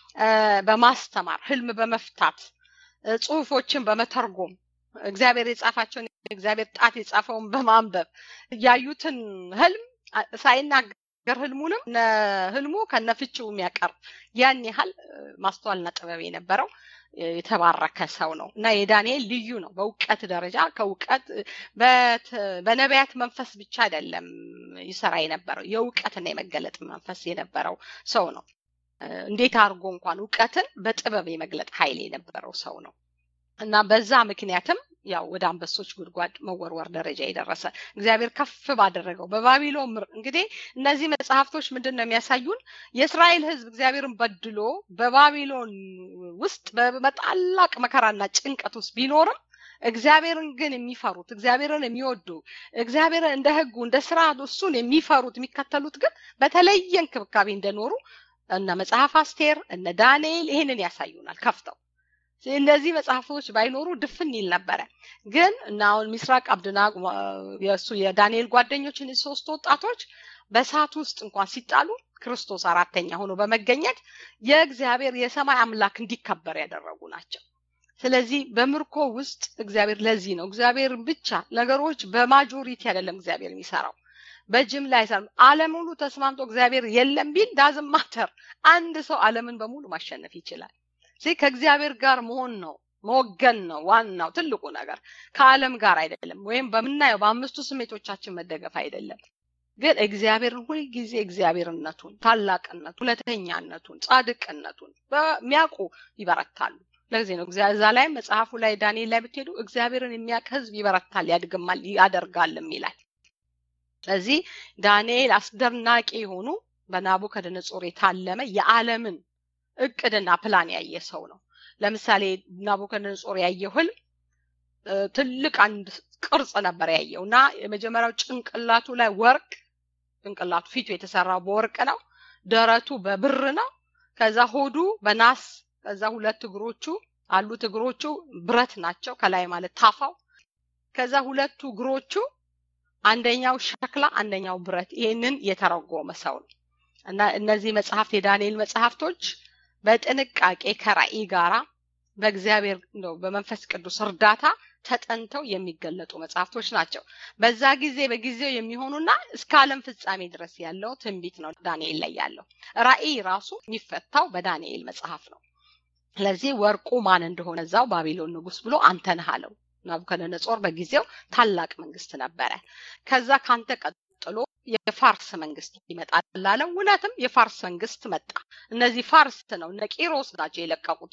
በማስተማር ህልም በመፍታት ጽሁፎችን በመተርጎም እግዚአብሔር የጻፋቸውን እግዚአብሔር ጣት የጻፈውን በማንበብ ያዩትን ህልም ሳይናገር ህልሙንም ህልሙ ከነፍቺው የሚያቀርብ ያን ያህል ማስተዋልና ጥበብ የነበረው የተባረከ ሰው ነው እና የዳንኤል ልዩ ነው። በእውቀት ደረጃ ከእውቀት በነቢያት መንፈስ ብቻ አይደለም ይሰራ የነበረው የእውቀትና የመገለጥ መንፈስ የነበረው ሰው ነው። እንዴት አድርጎ እንኳን እውቀትን በጥበብ የመግለጥ ኃይል የነበረው ሰው ነው እና በዛ ምክንያትም ያው ወደ አንበሶች ጉድጓድ መወርወር ደረጃ የደረሰ እግዚአብሔር ከፍ ባደረገው በባቢሎን ምር እንግዲህ እነዚህ መጽሐፍቶች ምንድን ነው የሚያሳዩን የእስራኤል ህዝብ እግዚአብሔርን በድሎ በባቢሎን ውስጥ በታላቅ መከራና ጭንቀት ውስጥ ቢኖርም እግዚአብሔርን ግን የሚፈሩት እግዚአብሔርን የሚወዱ እግዚአብሔርን እንደ ህጉ እንደ ስርዓቱ እሱን የሚፈሩት የሚከተሉት ግን በተለየ እንክብካቤ እንደኖሩ እነ መጽሐፍ አስቴር እነ ዳንኤል ይህንን ያሳዩናል ከፍተው እነዚህ መጽሐፎች ባይኖሩ ድፍን ይል ነበረ ግን እና አሁን ምስራቅ አብድና የእሱ የዳንኤል ጓደኞችን ሶስት ወጣቶች በእሳት ውስጥ እንኳን ሲጣሉ ክርስቶስ አራተኛ ሆኖ በመገኘት የእግዚአብሔር የሰማይ አምላክ እንዲከበር ያደረጉ ናቸው ስለዚህ በምርኮ ውስጥ እግዚአብሔር ለዚህ ነው እግዚአብሔር ብቻ ነገሮች በማጆሪቲ አይደለም እግዚአብሔር የሚሰራው በጅምላ አይሰራም አለም ሁሉ ተስማምቶ እግዚአብሔር የለም ቢል ዳዝም ማተር አንድ ሰው አለምን በሙሉ ማሸነፍ ይችላል ስለዚህ ከእግዚአብሔር ጋር መሆን ነው መወገን ነው ዋናው ትልቁ ነገር ከአለም ጋር አይደለም ወይም በምናየው በአምስቱ ስሜቶቻችን መደገፍ አይደለም ግን እግዚአብሔርን ሁልጊዜ እግዚአብሔርነቱን ታላቅነቱን ሁለተኛነቱን ጻድቅነቱን በሚያውቁ ይበረታሉ ለዚህ ነው እዛ ላይ መጽሐፉ ላይ ዳንኤል ላይ ብትሄዱ እግዚአብሔርን የሚያውቅ ህዝብ ይበረታል ያድግማል ያደርጋልም ይላል ስለዚህ ዳንኤል አስደናቂ የሆኑ በናቡከደነጾር የታለመ የዓለምን እቅድና ፕላን ያየ ሰው ነው ለምሳሌ ናቡከደነጾር ያየው ህልም ትልቅ አንድ ቅርጽ ነበር ያየው እና የመጀመሪያው ጭንቅላቱ ላይ ወርቅ ጭንቅላቱ ፊቱ የተሰራው በወርቅ ነው ደረቱ በብር ነው ከዛ ሆዱ በናስ ከዛ ሁለት እግሮቹ አሉት እግሮቹ ብረት ናቸው ከላይ ማለት ታፋው ከዛ ሁለቱ እግሮቹ አንደኛው ሸክላ አንደኛው ብረት ይህንን የተረጎመ ሰው ነው እና እነዚህ መጽሐፍት የዳንኤል መጽሐፍቶች በጥንቃቄ ከራእይ ጋራ በእግዚአብሔር ነው በመንፈስ ቅዱስ እርዳታ ተጠንተው የሚገለጡ መጽሐፍቶች ናቸው በዛ ጊዜ በጊዜው የሚሆኑና እስከ አለም ፍጻሜ ድረስ ያለው ትንቢት ነው ዳንኤል ላይ ያለው ራእይ ራሱ የሚፈታው በዳንኤል መጽሐፍ ነው ስለዚህ ወርቁ ማን እንደሆነ እዛው ባቢሎን ንጉስ ብሎ አንተ ነህ አለው ናቡከደነጾር በጊዜው ታላቅ መንግስት ነበረ ከዛ ካንተ ቀጥሎ የፋርስ መንግስት ይመጣል አለው እውነትም የፋርስ መንግስት መጣ እነዚህ ፋርስ ነው እነ ቂሮስ ናቸው የለቀቁት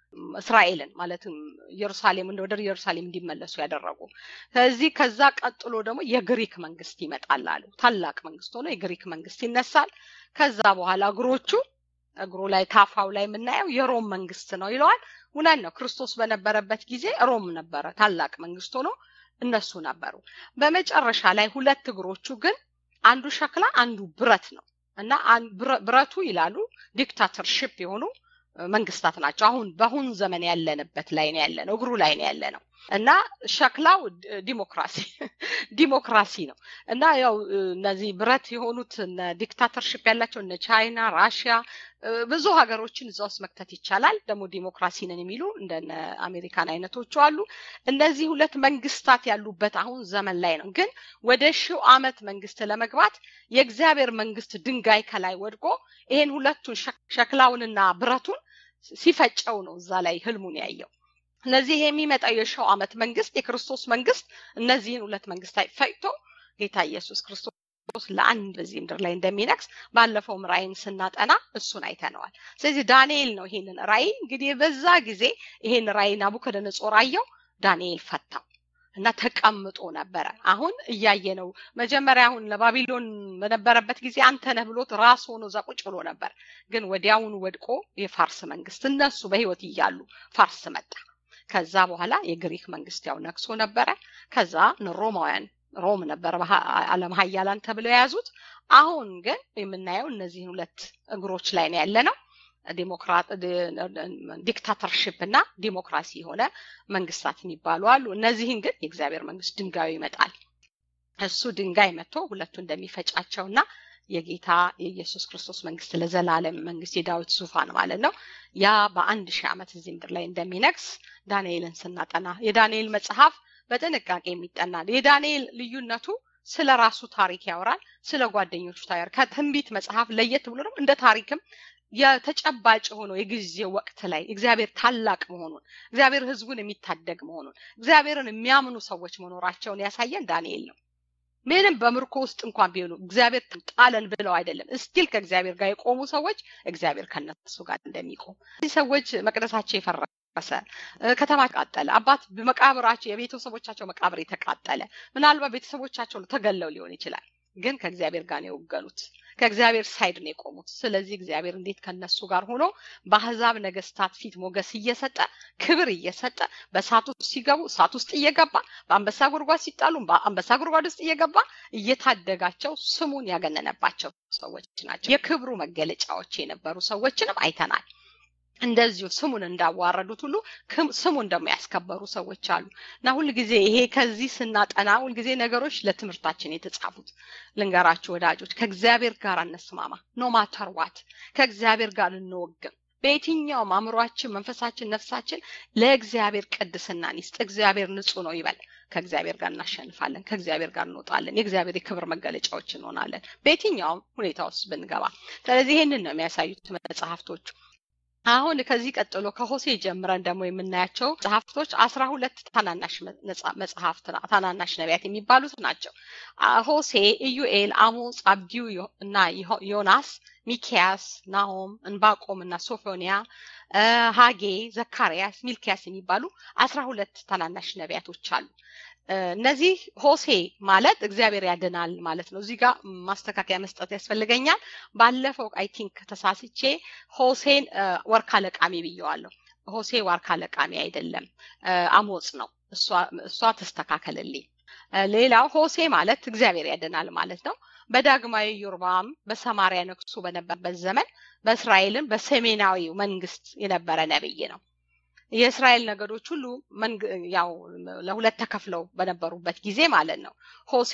እስራኤልን ማለትም ኢየሩሳሌም ወደ ኢየሩሳሌም እንዲመለሱ ያደረጉ ከዚህ ከዛ ቀጥሎ ደግሞ የግሪክ መንግስት ይመጣል አሉ ታላቅ መንግስት ሆኖ የግሪክ መንግስት ይነሳል ከዛ በኋላ እግሮቹ እግሩ ላይ ታፋው ላይ የምናየው የሮም መንግስት ነው ይለዋል እውነት ነው ክርስቶስ በነበረበት ጊዜ ሮም ነበረ ታላቅ መንግስት ሆኖ እነሱ ነበሩ በመጨረሻ ላይ ሁለት እግሮቹ ግን አንዱ ሸክላ አንዱ ብረት ነው እና ብረቱ ይላሉ ዲክታተርሽፕ የሆኑ መንግስታት ናቸው አሁን በአሁን ዘመን ያለንበት ላይ ነው ያለ ነው እግሩ ላይ ነው ያለ ነው እና ሸክላው ዲሞክራሲ ዲሞክራሲ ነው እና ያው እነዚህ ብረት የሆኑት ዲክታተርሽፕ ያላቸው እነ ቻይና ራሽያ ብዙ ሀገሮችን እዛ ውስጥ መክተት ይቻላል ደግሞ ዲሞክራሲ ነን የሚሉ እንደነ አሜሪካን አይነቶቹ አሉ እነዚህ ሁለት መንግስታት ያሉበት አሁን ዘመን ላይ ነው ግን ወደ ሺው አመት መንግስት ለመግባት የእግዚአብሔር መንግስት ድንጋይ ከላይ ወድቆ ይሄን ሁለቱን ሸክላውንና ብረቱን ሲፈጨው ነው እዛ ላይ ህልሙን ያየው ስለዚህ ይሄ የሚመጣው የሺው አመት መንግስት የክርስቶስ መንግስት እነዚህን ሁለት መንግስታት ፈጭቶ ጌታ ኢየሱስ ክርስቶስ ለአንድ በዚህ ምድር ላይ እንደሚነግስ ባለፈው ራእይን ስናጠና እሱን አይተነዋል ስለዚህ ዳንኤል ነው ይሄንን ራእይ እንግዲህ በዛ ጊዜ ይሄን ራእይ ናቡከደነጾር አየው ዳንኤል ፈታው እና ተቀምጦ ነበረ አሁን እያየ ነው መጀመሪያ አሁን ለባቢሎን በነበረበት ጊዜ አንተ ነህ ብሎት ራስ ሆኖ እዛ ቁጭ ብሎ ነበር ግን ወዲያውኑ ወድቆ የፋርስ መንግስት እነሱ በህይወት እያሉ ፋርስ መጣ ከዛ በኋላ የግሪክ መንግስት ያው ነግሶ ነበረ ከዛ ሮማውያን ሮም ነበር አለም ሀያላን ተብለው የያዙት አሁን ግን የምናየው እነዚህን ሁለት እግሮች ላይ ነው ያለ ነው ዲሞክራት ዲክታተርሽፕ እና ዲሞክራሲ የሆነ መንግስታት የሚባሉ አሉ እነዚህን ግን የእግዚአብሔር መንግስት ድንጋዩ ይመጣል እሱ ድንጋይ መጥቶ ሁለቱ እንደሚፈጫቸውና የጌታ የኢየሱስ ክርስቶስ መንግስት ለዘላለም መንግስት የዳዊት ዙፋን ማለት ነው ያ በአንድ ሺህ ዓመት እዚህ ምድር ላይ እንደሚነግስ ዳንኤልን ስናጠና የዳንኤል መጽሐፍ በጥንቃቄ የሚጠና የዳንኤል ልዩነቱ ስለ ራሱ ታሪክ ያወራል ስለ ጓደኞቹ ታያር ከትንቢት መጽሐፍ ለየት ብሎ ደግሞ እንደ ታሪክም የተጨባጭ ሆኖ የጊዜው ወቅት ላይ እግዚአብሔር ታላቅ መሆኑን እግዚአብሔር ህዝቡን የሚታደግ መሆኑን እግዚአብሔርን የሚያምኑ ሰዎች መኖራቸውን ያሳየን ዳንኤል ነው ምንም በምርኮ ውስጥ እንኳን ቢሆኑ እግዚአብሔር ጣለን ብለው አይደለም እስቲል ከእግዚአብሔር ጋር የቆሙ ሰዎች እግዚአብሔር ከነሱ ጋር እንደሚቆም እዚህ ሰዎች መቅደሳቸው የፈረሰ ከተማ ተቃጠለ አባት በመቃብራቸው የቤተሰቦቻቸው መቃብር የተቃጠለ ምናልባት ቤተሰቦቻቸው ተገለው ሊሆን ይችላል ግን ከእግዚአብሔር ጋር ነው የወገኑት ከእግዚአብሔር ሳይድ ነው የቆሙት ስለዚህ እግዚአብሔር እንዴት ከነሱ ጋር ሆኖ በአህዛብ ነገስታት ፊት ሞገስ እየሰጠ ክብር እየሰጠ በእሳት ውስጥ ሲገቡ እሳት ውስጥ እየገባ በአንበሳ ጉድጓድ ሲጣሉ በአንበሳ ጉድጓድ ውስጥ እየገባ እየታደጋቸው ስሙን ያገነነባቸው ሰዎች ናቸው የክብሩ መገለጫዎች የነበሩ ሰዎችንም አይተናል እንደዚሁ ስሙን እንዳዋረዱት ሁሉ ስሙን ደግሞ ያስከበሩ ሰዎች አሉ እና ሁልጊዜ ይሄ ከዚህ ስናጠና ሁልጊዜ ነገሮች ለትምህርታችን የተጻፉት ልንገራችሁ ወዳጆች ከእግዚአብሔር ጋር እንስማማ ኖ ማተር ዋት ከእግዚአብሔር ጋር እንወግም በየትኛውም አእምሯችን መንፈሳችን ነፍሳችን ለእግዚአብሔር ቅድስናን ይስጥ እግዚአብሔር ንጹህ ነው ይበል ከእግዚአብሔር ጋር እናሸንፋለን ከእግዚአብሔር ጋር እንወጣለን የእግዚአብሔር የክብር መገለጫዎች እንሆናለን በየትኛውም ሁኔታ ውስጥ ብንገባ ስለዚህ ይህንን ነው የሚያሳዩት መጽሐፍቶቹ አሁን ከዚህ ቀጥሎ ከሆሴ ጀምረን ደግሞ የምናያቸው መጽሐፍቶች አስራ ሁለት ታናናሽ መጽሐፍት ታናናሽ ነቢያት የሚባሉት ናቸው ሆሴ ኢዩኤል አሞጽ አብዲዩ እና ዮናስ ሚኪያስ ናሆም እንባቆም እና ሶፎኒያ ሀጌ ዘካርያስ ሚልኪያስ የሚባሉ አስራ ሁለት ታናናሽ ነቢያቶች አሉ እነዚህ ሆሴ ማለት እግዚአብሔር ያድናል ማለት ነው እዚህ ጋር ማስተካከያ መስጠት ያስፈልገኛል ባለፈው አይ ቲንክ ተሳስቼ ሆሴን ወርካ ለቃሚ ብየዋለሁ ሆሴ ዋርካ ለቃሚ አይደለም አሞጽ ነው እሷ ተስተካከልልኝ ሌላው ሆሴ ማለት እግዚአብሔር ያድናል ማለት ነው በዳግማዊ ዮርባም በሰማሪያ ነግሶ በነበረበት ዘመን በእስራኤልን በሰሜናዊ መንግስት የነበረ ነብይ ነው የእስራኤል ነገዶች ሁሉ ያው ለሁለት ተከፍለው በነበሩበት ጊዜ ማለት ነው ሆሴ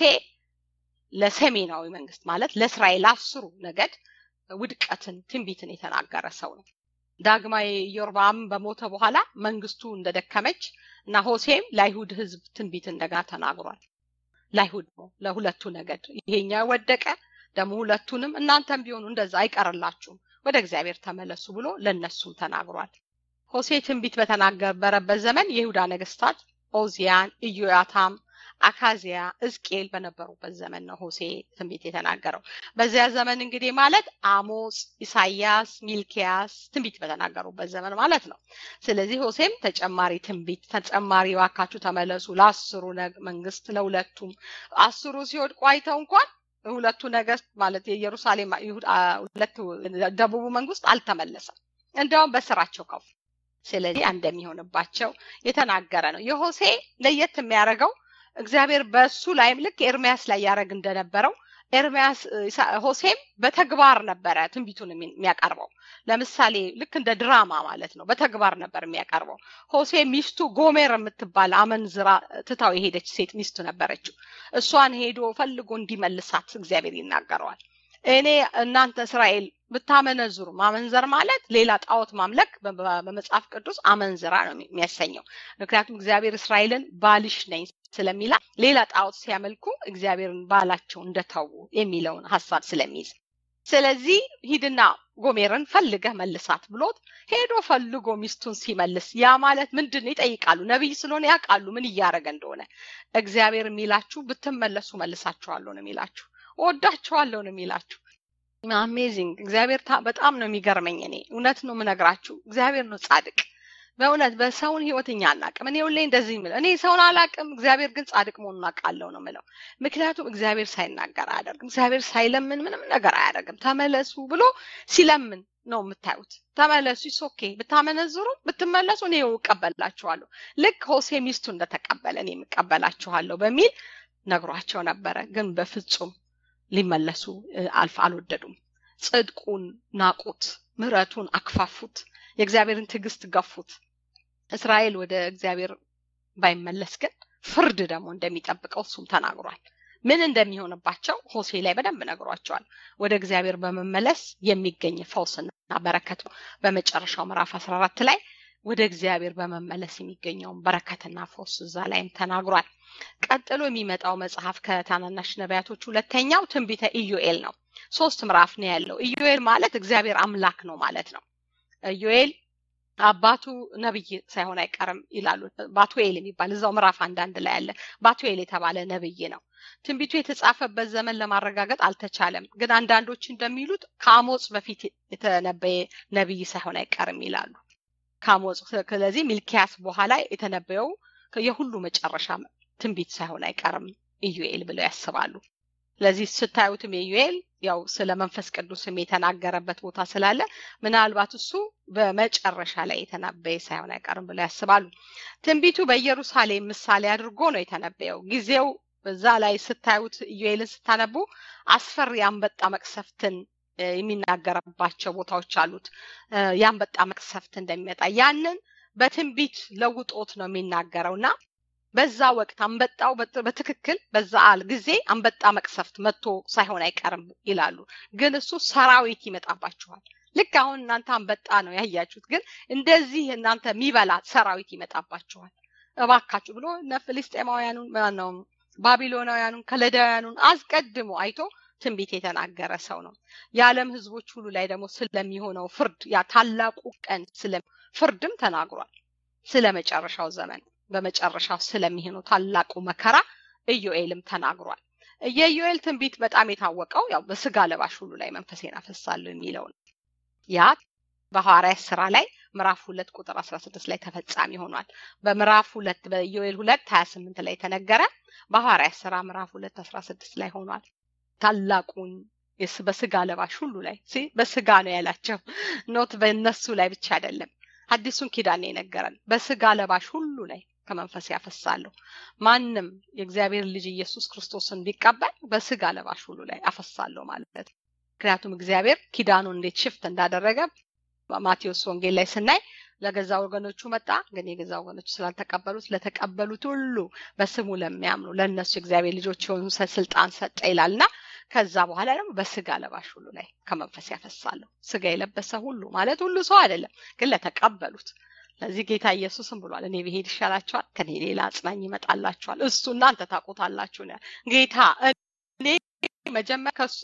ለሰሜናዊ መንግስት ማለት ለእስራኤል አስሩ ነገድ ውድቀትን ትንቢትን የተናገረ ሰው ነው ዳግማዊ ኢዮርባም በሞተ በኋላ መንግስቱ እንደደከመች እና ሆሴም ለአይሁድ ህዝብ ትንቢት እንደገና ተናግሯል ለአይሁድ ነው ለሁለቱ ነገድ ይሄኛው ወደቀ ደግሞ ሁለቱንም እናንተም ቢሆኑ እንደዛ አይቀርላችሁም ወደ እግዚአብሔር ተመለሱ ብሎ ለነሱም ተናግሯል ሆሴ ትንቢት በተናገረበት ዘመን የይሁዳ ነገስታት ኦዚያን ኢዮያታም አካዚያ እዝቄል በነበሩበት ዘመን ነው ሆሴ ትንቢት የተናገረው በዚያ ዘመን እንግዲህ ማለት አሞጽ ኢሳያስ ሚልኪያስ ትንቢት በተናገሩበት ዘመን ማለት ነው ስለዚህ ሆሴም ተጨማሪ ትንቢት ተጨማሪ ዋካችሁ ተመለሱ ለአስሩ መንግስት ለሁለቱም አስሩ ሲወድቁ አይተው እንኳን ሁለቱ ነገስት ማለት የኢየሩሳሌም ሁለቱ ደቡቡ መንግስት አልተመለሰም እንደውም በስራቸው ከፉ ስለዚህ እንደሚሆንባቸው የተናገረ ነው የሆሴ ለየት የሚያደርገው እግዚአብሔር በሱ ላይም ልክ ኤርሚያስ ላይ ያደረግ እንደነበረው ኤርሚያስ ሆሴም በተግባር ነበረ ትንቢቱን የሚያቀርበው ለምሳሌ ልክ እንደ ድራማ ማለት ነው በተግባር ነበር የሚያቀርበው ሆሴ ሚስቱ ጎሜር የምትባል አመንዝራ ትታው የሄደች ሴት ሚስቱ ነበረችው እሷን ሄዶ ፈልጎ እንዲመልሳት እግዚአብሔር ይናገረዋል እኔ እናንተ እስራኤል ብታመነዝሩ ማመንዘር ማለት ሌላ ጣዖት ማምለክ በመጽሐፍ ቅዱስ አመንዝራ ነው የሚያሰኘው ምክንያቱም እግዚአብሔር እስራኤልን ባልሽ ነኝ ስለሚላ ሌላ ጣዖት ሲያመልኩ እግዚአብሔርን ባላቸው እንደተዉ የሚለውን ሀሳብ ስለሚይዝ ስለዚህ ሂድና ጎሜርን ፈልገህ መልሳት ብሎት ሄዶ ፈልጎ ሚስቱን ሲመልስ ያ ማለት ምንድን ይጠይቃሉ ነቢይ ስለሆነ ያውቃሉ ምን እያደረገ እንደሆነ እግዚአብሔር የሚላችሁ ብትመለሱ መልሳችኋለሁ ነው የሚላችሁ ወዳችኋለሁ ነው የሚላችሁ አሜዚንግ እግዚአብሔር በጣም ነው የሚገርመኝ እኔ እውነት ነው ምነግራችሁ እግዚአብሔር ነው ጻድቅ በእውነት በሰውን ህይወት እኛ አናቅም እኔ ሁሌ እንደዚህ ምለው እኔ ሰውን አላቅም እግዚአብሔር ግን ጻድቅ መሆኑን አውቃለሁ ነው ምለው ምክንያቱም እግዚአብሔር ሳይናገር አያደርግም እግዚአብሔር ሳይለምን ምንም ነገር አያደርግም ተመለሱ ብሎ ሲለምን ነው የምታዩት ተመለሱ ኦኬ ብታመነዝሩ ብትመለሱ እኔ እቀበላችኋለሁ ልክ ሆሴ ሚስቱ እንደተቀበለ እኔ የምቀበላችኋለሁ በሚል ነግሯቸው ነበረ ግን በፍጹም ሊመለሱ አልፍ አልወደዱም ጽድቁን ናቁት ምረቱን አክፋፉት የእግዚአብሔርን ትዕግስት ገፉት እስራኤል ወደ እግዚአብሔር ባይመለስ ግን ፍርድ ደግሞ እንደሚጠብቀው እሱም ተናግሯል ምን እንደሚሆንባቸው ሆሴ ላይ በደንብ ነግሯቸዋል ወደ እግዚአብሔር በመመለስ የሚገኝ ፈውስና በረከት በመጨረሻው ምዕራፍ 14 ላይ ወደ እግዚአብሔር በመመለስ የሚገኘውን በረከትና ፈውስ እዛ ላይም ተናግሯል ቀጥሎ የሚመጣው መጽሐፍ ከታናናሽ ነቢያቶች ሁለተኛው ትንቢተ ኢዩኤል ነው ሶስት ምዕራፍ ነው ያለው ኢዩኤል ማለት እግዚአብሔር አምላክ ነው ማለት ነው ኢዩኤል አባቱ ነብይ ሳይሆን አይቀርም ይላሉ። ባቱኤል የሚባል እዛው ምዕራፍ አንዳንድ ላይ ያለ ባቱኤል የተባለ ነብይ ነው። ትንቢቱ የተጻፈበት ዘመን ለማረጋገጥ አልተቻለም። ግን አንዳንዶች እንደሚሉት ከአሞጽ በፊት የተነበየ ነብይ ሳይሆን አይቀርም ይላሉ። ከአሞጽ ስለዚህ ሚልኪያስ በኋላ የተነበየው የሁሉ መጨረሻ ትንቢት ሳይሆን አይቀርም ኢዩኤል ብለው ያስባሉ። ስለዚህ ስታዩትም የዩኤል ያው ስለ መንፈስ ቅዱስም የተናገረበት ቦታ ስላለ ምናልባት እሱ በመጨረሻ ላይ የተነበየ ሳይሆን አይቀርም ብለው ያስባሉ። ትንቢቱ በኢየሩሳሌም ምሳሌ አድርጎ ነው የተነበየው። ጊዜው በዛ ላይ ስታዩት ኢዩኤልን ስታነቡ አስፈሪ አንበጣ መቅሰፍትን የሚናገርባቸው ቦታዎች አሉት። የአንበጣ መቅሰፍት እንደሚመጣ ያንን በትንቢት ለውጦት ነው የሚናገረው እና በዛ ወቅት አንበጣው በትክክል በዛ አል ጊዜ አንበጣ መቅሰፍት መጥቶ ሳይሆን አይቀርም ይላሉ። ግን እሱ ሰራዊት ይመጣባችኋል። ልክ አሁን እናንተ አንበጣ ነው ያያችሁት፣ ግን እንደዚህ እናንተ የሚበላ ሰራዊት ይመጣባችኋል እባካችሁ ብሎ እነ ፍልስጤማውያኑን ነው ባቢሎናውያኑን ከለዳውያኑን አስቀድሞ አይቶ ትንቢት የተናገረ ሰው ነው። የዓለም ህዝቦች ሁሉ ላይ ደግሞ ስለሚሆነው ፍርድ ያ ታላቁ ቀን ስለ ፍርድም ተናግሯል። ስለ መጨረሻው ዘመን በመጨረሻው ስለሚሆነው ታላቁ መከራ ኢዮኤልም ተናግሯል። የኢዮኤል ትንቢት በጣም የታወቀው ያው በስጋ ለባሽ ሁሉ ላይ መንፈሴን አፈሳለሁ የሚለው ነው። ያ በሐዋርያት ስራ ላይ ምዕራፍ ሁለት ቁጥር አስራ ስድስት ላይ ተፈጻሚ ሆኗል። በምዕራፍ ሁለት በኢዮኤል ሁለት ሀያ ስምንት ላይ ተነገረ። በሐዋርያት ስራ ምዕራፍ ሁለት አስራ ስድስት ላይ ሆኗል። ታላቁን በስጋ ለባሽ ሁሉ ላይ በስጋ ነው ያላቸው ኖት በእነሱ ላይ ብቻ አይደለም። አዲሱን ኪዳን የነገረን በስጋ ለባሽ ሁሉ ላይ ከመንፈስ ያፈሳለሁ። ማንም የእግዚአብሔር ልጅ ኢየሱስ ክርስቶስን ቢቀበል በስጋ ለባሽ ሁሉ ላይ አፈሳለሁ ማለት ነው። ምክንያቱም እግዚአብሔር ኪዳኑን እንዴት ሽፍት እንዳደረገ ማቴዎስ ወንጌል ላይ ስናይ ለገዛ ወገኖቹ መጣ፣ ግን የገዛ ወገኖቹ ስላልተቀበሉት ለተቀበሉት ሁሉ በስሙ ለሚያምኑ ለእነሱ የእግዚአብሔር ልጆች የሆኑ ስልጣን ሰጠ ይላልና ከዛ በኋላ ደግሞ በስጋ ለባሽ ሁሉ ላይ ከመንፈስ ያፈሳለሁ። ስጋ የለበሰ ሁሉ ማለት ሁሉ ሰው አይደለም፣ ግን ለተቀበሉት ለዚህ ጌታ ኢየሱስም ብሏል፣ እኔ ብሄድ ይሻላችኋል፣ ከኔ ሌላ አጽናኝ ይመጣላችኋል፣ እሱ እናንተ ታውቁታላችሁ። ጌታ እኔ መጀመሪያ ከሱ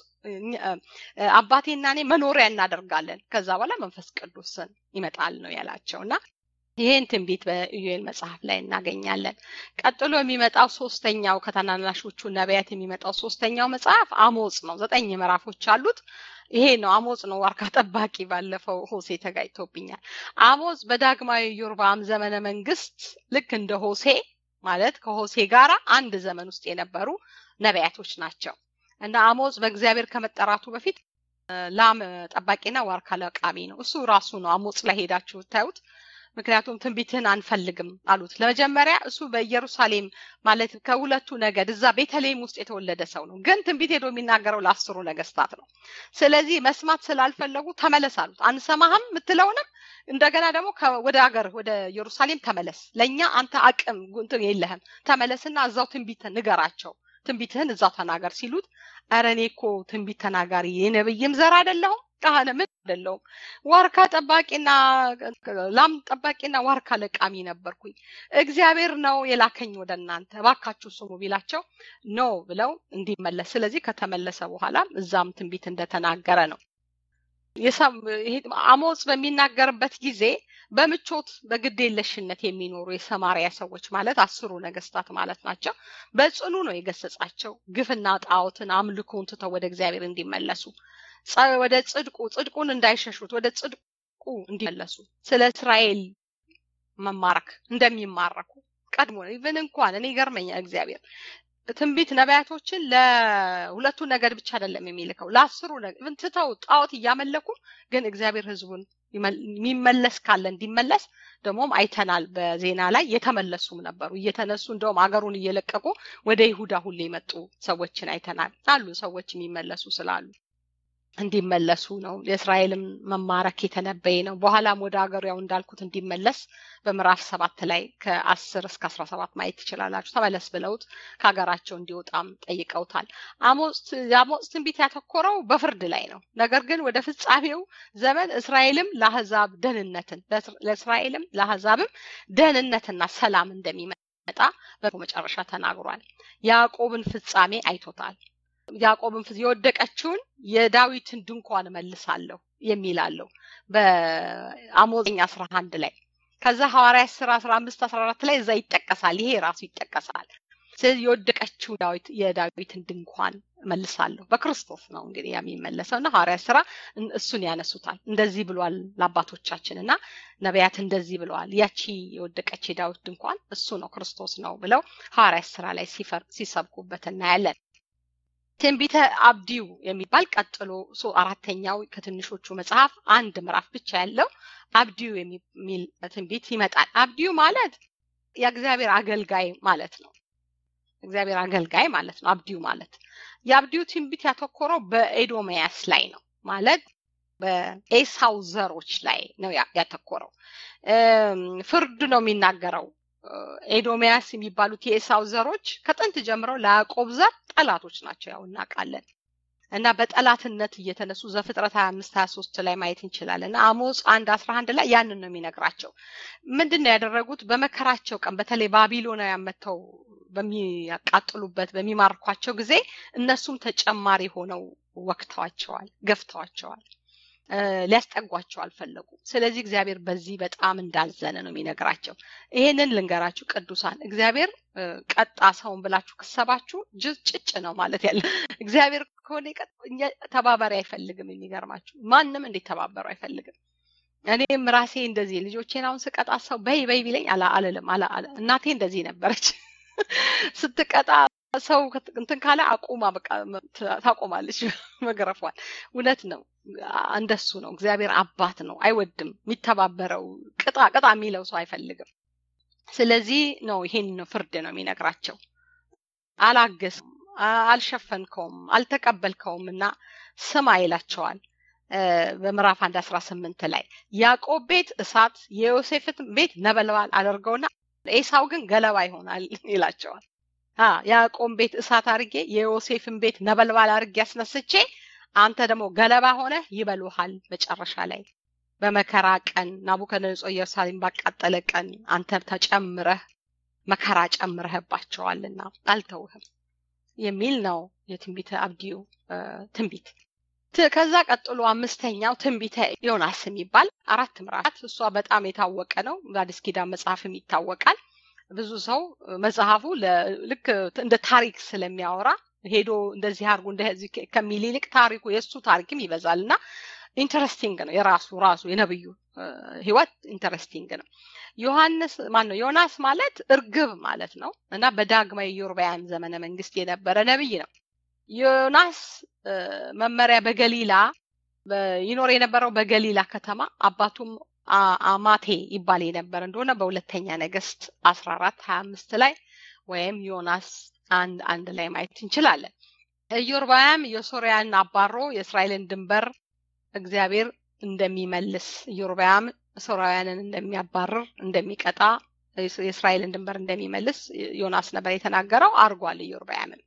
አባቴና እኔ መኖሪያ እናደርጋለን፣ ከዛ በኋላ መንፈስ ቅዱስን ይመጣል ነው ያላቸው እና ይህን ትንቢት በኢዩኤል መጽሐፍ ላይ እናገኛለን። ቀጥሎ የሚመጣው ሶስተኛው ከተናናሾቹ ነቢያት የሚመጣው ሶስተኛው መጽሐፍ አሞጽ ነው። ዘጠኝ ምዕራፎች አሉት። ይሄ ነው አሞጽ ነው። ዋርካ ጠባቂ ባለፈው ሆሴ ተጋጭቶብኛል። አሞጽ በዳግማዊ ዮርባም ዘመነ መንግስት ልክ እንደ ሆሴ ማለት ከሆሴ ጋር አንድ ዘመን ውስጥ የነበሩ ነቢያቶች ናቸው እና አሞጽ በእግዚአብሔር ከመጠራቱ በፊት ላም ጠባቂና ዋርካ ለቃሚ ነው። እሱ ራሱ ነው አሞጽ ላይ ሄዳችሁ ብታዩት ምክንያቱም ትንቢትህን አንፈልግም አሉት። ለመጀመሪያ እሱ በኢየሩሳሌም ማለት ከሁለቱ ነገድ እዛ ቤተልሔም ውስጥ የተወለደ ሰው ነው። ግን ትንቢት ሄዶ የሚናገረው ለአስሩ ነገስታት ነው። ስለዚህ መስማት ስላልፈለጉ ተመለስ አሉት። አንሰማህም የምትለውንም እንደገና ደግሞ ወደ ሀገር ወደ ኢየሩሳሌም ተመለስ፣ ለእኛ አንተ አቅም እንትን የለህም፣ ተመለስና እዛው ትንቢት ንገራቸው ትንቢትህን እዛው ተናገር ሲሉት፣ ኧረ እኔ እኮ ትንቢት ተናጋሪ የነብይም ዘር አይደለሁም ካህነ ምን አይደለሁም ዋርካ ጠባቂና ላም ጠባቂና ዋርካ ለቃሚ ነበርኩኝ። እግዚአብሔር ነው የላከኝ ወደ እናንተ እባካችሁ ስሙ ቢላቸው ኖ ብለው እንዲመለስ ስለዚህ ከተመለሰ በኋላ እዛም ትንቢት እንደተናገረ ነው። አሞጽ በሚናገርበት ጊዜ በምቾት በግዴለሽነት የሚኖሩ የሰማሪያ ሰዎች ማለት አስሩ ነገስታት ማለት ናቸው። በጽኑ ነው የገሰጻቸው ግፍና ጣዖትን አምልኮን ትተው ወደ እግዚአብሔር እንዲመለሱ ወደ ጽድቁ ጽድቁን እንዳይሸሹት ወደ ጽድቁ እንዲመለሱ ስለ እስራኤል መማረክ እንደሚማረኩ ቀድሞ ኢቨን እንኳን እኔ ይገርመኛል እግዚአብሔር ትንቢት ነቢያቶችን ለሁለቱ ነገድ ብቻ አይደለም የሚልከው ለአስሩ ነገድ ትተው ጣዖት እያመለኩ ግን እግዚአብሔር ህዝቡን የሚመለስ ካለ እንዲመለስ ደግሞም አይተናል። በዜና ላይ የተመለሱም ነበሩ እየተነሱ እንደውም አገሩን እየለቀቁ ወደ ይሁዳ ሁሌ የመጡ ሰዎችን አይተናል። አሉ ሰዎች የሚመለሱ ስላሉ እንዲመለሱ ነው። የእስራኤልም መማረክ የተነበየ ነው። በኋላም ወደ ሀገሩ ያው እንዳልኩት እንዲመለስ በምዕራፍ ሰባት ላይ ከአስር እስከ አስራ ሰባት ማየት ትችላላችሁ። ተመለስ ብለውት ከሀገራቸው እንዲወጣም ጠይቀውታል። የአሞጽ ትንቢት ያተኮረው በፍርድ ላይ ነው። ነገር ግን ወደ ፍጻሜው ዘመን እስራኤልም ለአህዛብ ደህንነትን ለእስራኤልም ለአህዛብም ደህንነትና ሰላም እንደሚመጣ በመጨረሻ ተናግሯል። ያዕቆብን ፍጻሜ አይቶታል። ያዕቆብን የወደቀችውን የዳዊትን ድንኳን መልሳለሁ የሚል አለው በአሞዘኛ አስራ አንድ ላይ ከዛ ሐዋርያ ስራ አስራ አምስት አስራ አራት ላይ እዛ ይጠቀሳል። ይሄ ራሱ ይጠቀሳል። ስለዚህ የወደቀችው ዳዊት የዳዊትን ድንኳን መልሳለሁ በክርስቶስ ነው እንግዲህ የሚመለሰው እና ሐዋርያ ስራ እሱን ያነሱታል። እንደዚህ ብሏል ለአባቶቻችን እና ነቢያት እንደዚህ ብለዋል። ያቺ የወደቀች የዳዊት ድንኳን እሱ ነው ክርስቶስ ነው ብለው ሐዋርያ ስራ ላይ ሲሰብኩበት እናያለን። ትንቢተ አብዲው የሚባል ቀጥሎ አራተኛው ከትንሾቹ መጽሐፍ አንድ ምዕራፍ ብቻ ያለው አብዲው የሚል ትንቢት ይመጣል። አብዲው ማለት የእግዚአብሔር አገልጋይ ማለት ነው። እግዚአብሔር አገልጋይ ማለት ነው። አብዲው ማለት የአብዲው ትንቢት ያተኮረው በኤዶሚያስ ላይ ነው ማለት በኤሳው ዘሮች ላይ ነው ያተኮረው። ፍርድ ነው የሚናገረው። ኤዶሚያስ የሚባሉት የኤሳው ዘሮች ከጥንት ጀምረው ለያዕቆብ ዘር ጠላቶች ናቸው፣ ያው እናውቃለን። እና በጠላትነት እየተነሱ ዘፍጥረት ሀያ አምስት ሀያ ሶስት ላይ ማየት እንችላለን። አሞጽ አንድ አስራ አንድ ላይ ያንን ነው የሚነግራቸው። ምንድን ነው ያደረጉት? በመከራቸው ቀን በተለይ ባቢሎናውያን መጥተው በሚያቃጥሉበት በሚማርኳቸው ጊዜ እነሱም ተጨማሪ ሆነው ወቅተዋቸዋል፣ ገፍተዋቸዋል። ሊያስጠጓቸው አልፈለጉም። ስለዚህ እግዚአብሔር በዚህ በጣም እንዳዘነ ነው የሚነግራቸው። ይሄንን ልንገራችሁ ቅዱሳን፣ እግዚአብሔር ቀጣ ሰውን ብላችሁ ክሰባችሁ ጭጭ ነው ማለት ያለ እግዚአብሔር ከሆነ ተባባሪ አይፈልግም። የሚገርማችሁ ማንም እንዴት ተባበሩ አይፈልግም። እኔም ራሴ እንደዚህ ልጆቼን አሁን ስቀጣ ሰው በይ በይ ቢለኝ አልልም። እናቴ እንደዚህ ነበረች ስትቀጣ ሰው እንትን ካለ አቁማ በቃ ታቆማለች መገረፏል። እውነት ነው። እንደሱ ነው። እግዚአብሔር አባት ነው። አይወድም የሚተባበረው ቅጣ ቅጣ የሚለው ሰው አይፈልግም። ስለዚህ ነው ይሄን ነው ፍርድ ነው የሚነግራቸው። አላገስም፣ አልሸፈንከውም፣ አልተቀበልከውም እና ስማ ይላቸዋል። በምዕራፍ አንድ አስራ ስምንት ላይ ያዕቆብ ቤት እሳት የዮሴፍን ቤት ነበልባል አደርገውና ኤሳው ግን ገለባ ይሆናል ይላቸዋል። ያዕቆብ ቤት እሳት አድርጌ የዮሴፍን ቤት ነበልባል አድርጌ ያስነስቼ አንተ ደግሞ ገለባ ሆነ ይበሉሃል። መጨረሻ ላይ በመከራ ቀን ናቡከደነጾር ኢየሩሳሌም ባቃጠለ ቀን አንተ ተጨምረህ መከራ ጨምረህባቸዋልና አልተውህም የሚል ነው የትንቢተ አብዲዩ ትንቢት። ከዛ ቀጥሎ አምስተኛው ትንቢተ ዮናስ የሚባል አራት ምዕራፍ እሷ በጣም የታወቀ ነው። በአዲስ ኪዳን መጽሐፍም ይታወቃል። ብዙ ሰው መጽሐፉ ልክ እንደ ታሪክ ስለሚያወራ ሄዶ እንደዚህ አድርጎ እንደዚህ ከሚል ይልቅ ታሪኩ የእሱ ታሪክም ይበዛል እና ኢንተረስቲንግ ነው። የራሱ ራሱ የነብዩ ህይወት ኢንተረስቲንግ ነው። ዮሐንስ ማን ነው? ዮናስ ማለት እርግብ ማለት ነው እና በዳግማዊ ኢዮርብዓም ዘመነ መንግስት የነበረ ነብይ ነው። ዮናስ መመሪያ በገሊላ ይኖር የነበረው በገሊላ ከተማ አባቱም አማቴ ይባል የነበረ እንደሆነ በሁለተኛ ነገስት አስራ አራት ሀያ አምስት ላይ ወይም ዮናስ አንድ አንድ ላይ ማየት እንችላለን። ኢዮርብዓም የሶርያን አባሮ የእስራኤልን ድንበር እግዚአብሔር እንደሚመልስ ኢዮርብዓም ሶርያውያንን እንደሚያባርር እንደሚቀጣ የእስራኤልን ድንበር እንደሚመልስ ዮናስ ነበር የተናገረው። አርጓል ኢዮርብዓምም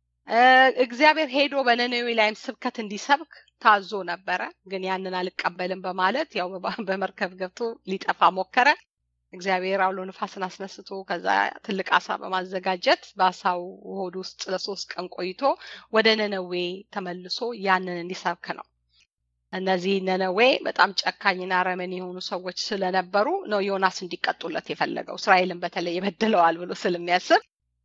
እግዚአብሔር ሄዶ በነነዌ ላይም ስብከት እንዲሰብክ ታዞ ነበረ። ግን ያንን አልቀበልም በማለት ያው በመርከብ ገብቶ ሊጠፋ ሞከረ። እግዚአብሔር አውሎ ንፋስን አስነስቶ ከዛ ትልቅ አሳ በማዘጋጀት በአሳው ሆድ ውስጥ ለሶስት ቀን ቆይቶ ወደ ነነዌ ተመልሶ ያንን እንዲሰብክ ነው። እነዚህ ነነዌ በጣም ጨካኝና አረመኔ የሆኑ ሰዎች ስለነበሩ ነው ዮናስ እንዲቀጡለት የፈለገው። እስራኤልን በተለይ ይበድለዋል ብሎ ስለሚያስብ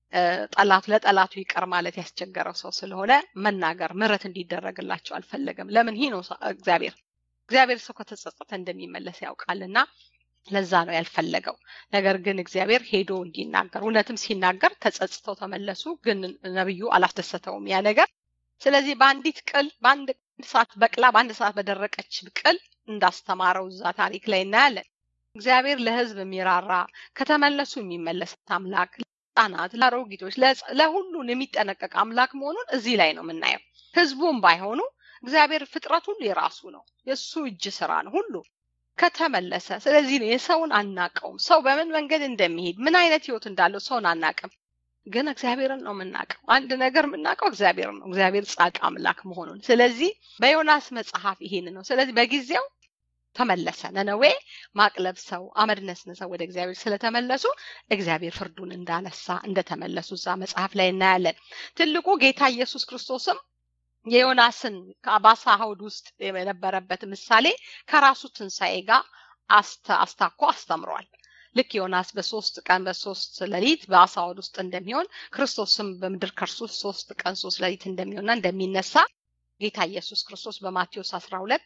ጠላቱ ለጠላቱ ይቀር ማለት ያስቸገረው ሰው ስለሆነ መናገር ምሕረት እንዲደረግላቸው አልፈለገም። ለምን ይህ ነው እግዚአብሔር እግዚአብሔር ሰው ከተጸጸተ እንደሚመለስ ያውቃልና ለዛ ነው ያልፈለገው። ነገር ግን እግዚአብሔር ሄዶ እንዲናገር እውነትም ሲናገር ተጸጽተው ተመለሱ። ግን ነብዩ አላስደሰተውም ያ ነገር። ስለዚህ በአንዲት ቅል በአንድ ሰዓት በቅላ በአንድ ሰዓት በደረቀች ቅል እንዳስተማረው እዛ ታሪክ ላይ እናያለን። እግዚአብሔር ለሕዝብ የሚራራ ከተመለሱ የሚመለስ አምላክ ለህፃናት፣ ለአሮጊቶች፣ ለሁሉን የሚጠነቀቅ አምላክ መሆኑን እዚህ ላይ ነው የምናየው። ህዝቡም ባይሆኑ እግዚአብሔር ፍጥረት ሁሉ የራሱ ነው፣ የእሱ እጅ ስራ ነው ሁሉ ከተመለሰ። ስለዚህ ነው የሰውን አናቀውም። ሰው በምን መንገድ እንደሚሄድ ምን አይነት ህይወት እንዳለው ሰውን አናቅም፣ ግን እግዚአብሔርን ነው የምናውቀው። አንድ ነገር የምናውቀው እግዚአብሔር ነው፣ እግዚአብሔር ጻድቅ አምላክ መሆኑን። ስለዚህ በዮናስ መጽሐፍ ይሄን ነው። ስለዚህ በጊዜው ተመለሰ። ነነዌ ማቅ ለብሰው አመድ ነስንሰው ወደ እግዚአብሔር ስለተመለሱ እግዚአብሔር ፍርዱን እንዳነሳ እንደተመለሱ እዛ መጽሐፍ ላይ እናያለን። ትልቁ ጌታ ኢየሱስ ክርስቶስም የዮናስን በአሳ ሆድ ውስጥ የነበረበት ምሳሌ ከራሱ ትንሣኤ ጋር አስታኮ አስተምሯል። ልክ ዮናስ በሶስት ቀን በሶስት ሌሊት በአሳ ሆድ ውስጥ እንደሚሆን ክርስቶስም በምድር ከርሱ ሶስት ቀን ሶስት ሌሊት እንደሚሆንና እንደሚነሳ ጌታ ኢየሱስ ክርስቶስ በማቴዎስ 12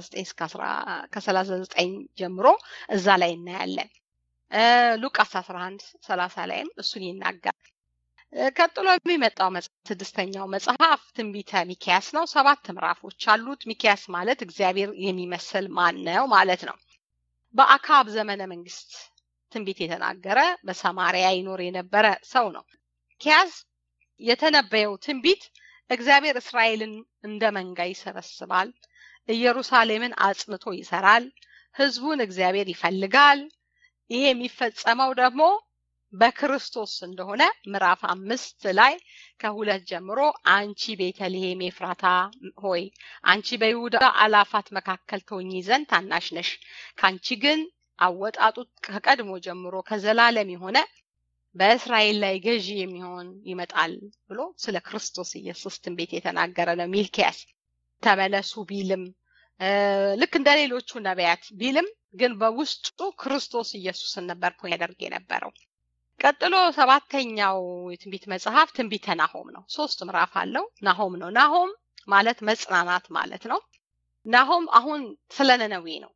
ከ39 ጀምሮ እዛ ላይ እናያለን። ሉቃስ 11 30 ላይም እሱን ይናገራል። ቀጥሎ የሚመጣው ስድስተኛው መጽሐፍ ትንቢተ ሚኪያስ ነው። ሰባት ምዕራፎች አሉት። ሚኪያስ ማለት እግዚአብሔር የሚመስል ማን ነው ማለት ነው። በአካብ ዘመነ መንግስት ትንቢት የተናገረ በሰማሪያ ይኖር የነበረ ሰው ነው። ሚኪያስ የተነበየው ትንቢት እግዚአብሔር እስራኤልን እንደ መንጋ ይሰበስባል፣ ኢየሩሳሌምን አጽንቶ ይሰራል፣ ህዝቡን እግዚአብሔር ይፈልጋል። ይሄ የሚፈጸመው ደግሞ በክርስቶስ እንደሆነ ምዕራፍ አምስት ላይ ከሁለት ጀምሮ አንቺ ቤተልሔም ኤፍራታ ሆይ አንቺ በይሁዳ አላፋት መካከል ትሆኚ ዘንድ ታናሽ ነሽ፣ ከአንቺ ግን አወጣጡ ከቀድሞ ጀምሮ ከዘላለም የሆነ በእስራኤል ላይ ገዢ የሚሆን ይመጣል ብሎ ስለ ክርስቶስ ኢየሱስ ትንቢት የተናገረ ነው። ሚልኪያስ ተመለሱ ቢልም ልክ እንደ ሌሎቹ ነቢያት ቢልም ግን በውስጡ ክርስቶስ ኢየሱስን ነበር ያደርግ የነበረው። ቀጥሎ ሰባተኛው የትንቢት መጽሐፍ ትንቢተ ናሆም ነው። ሶስት ምዕራፍ አለው። ናሆም ነው። ናሆም ማለት መጽናናት ማለት ነው። ናሆም አሁን ስለ ነነዌ ነው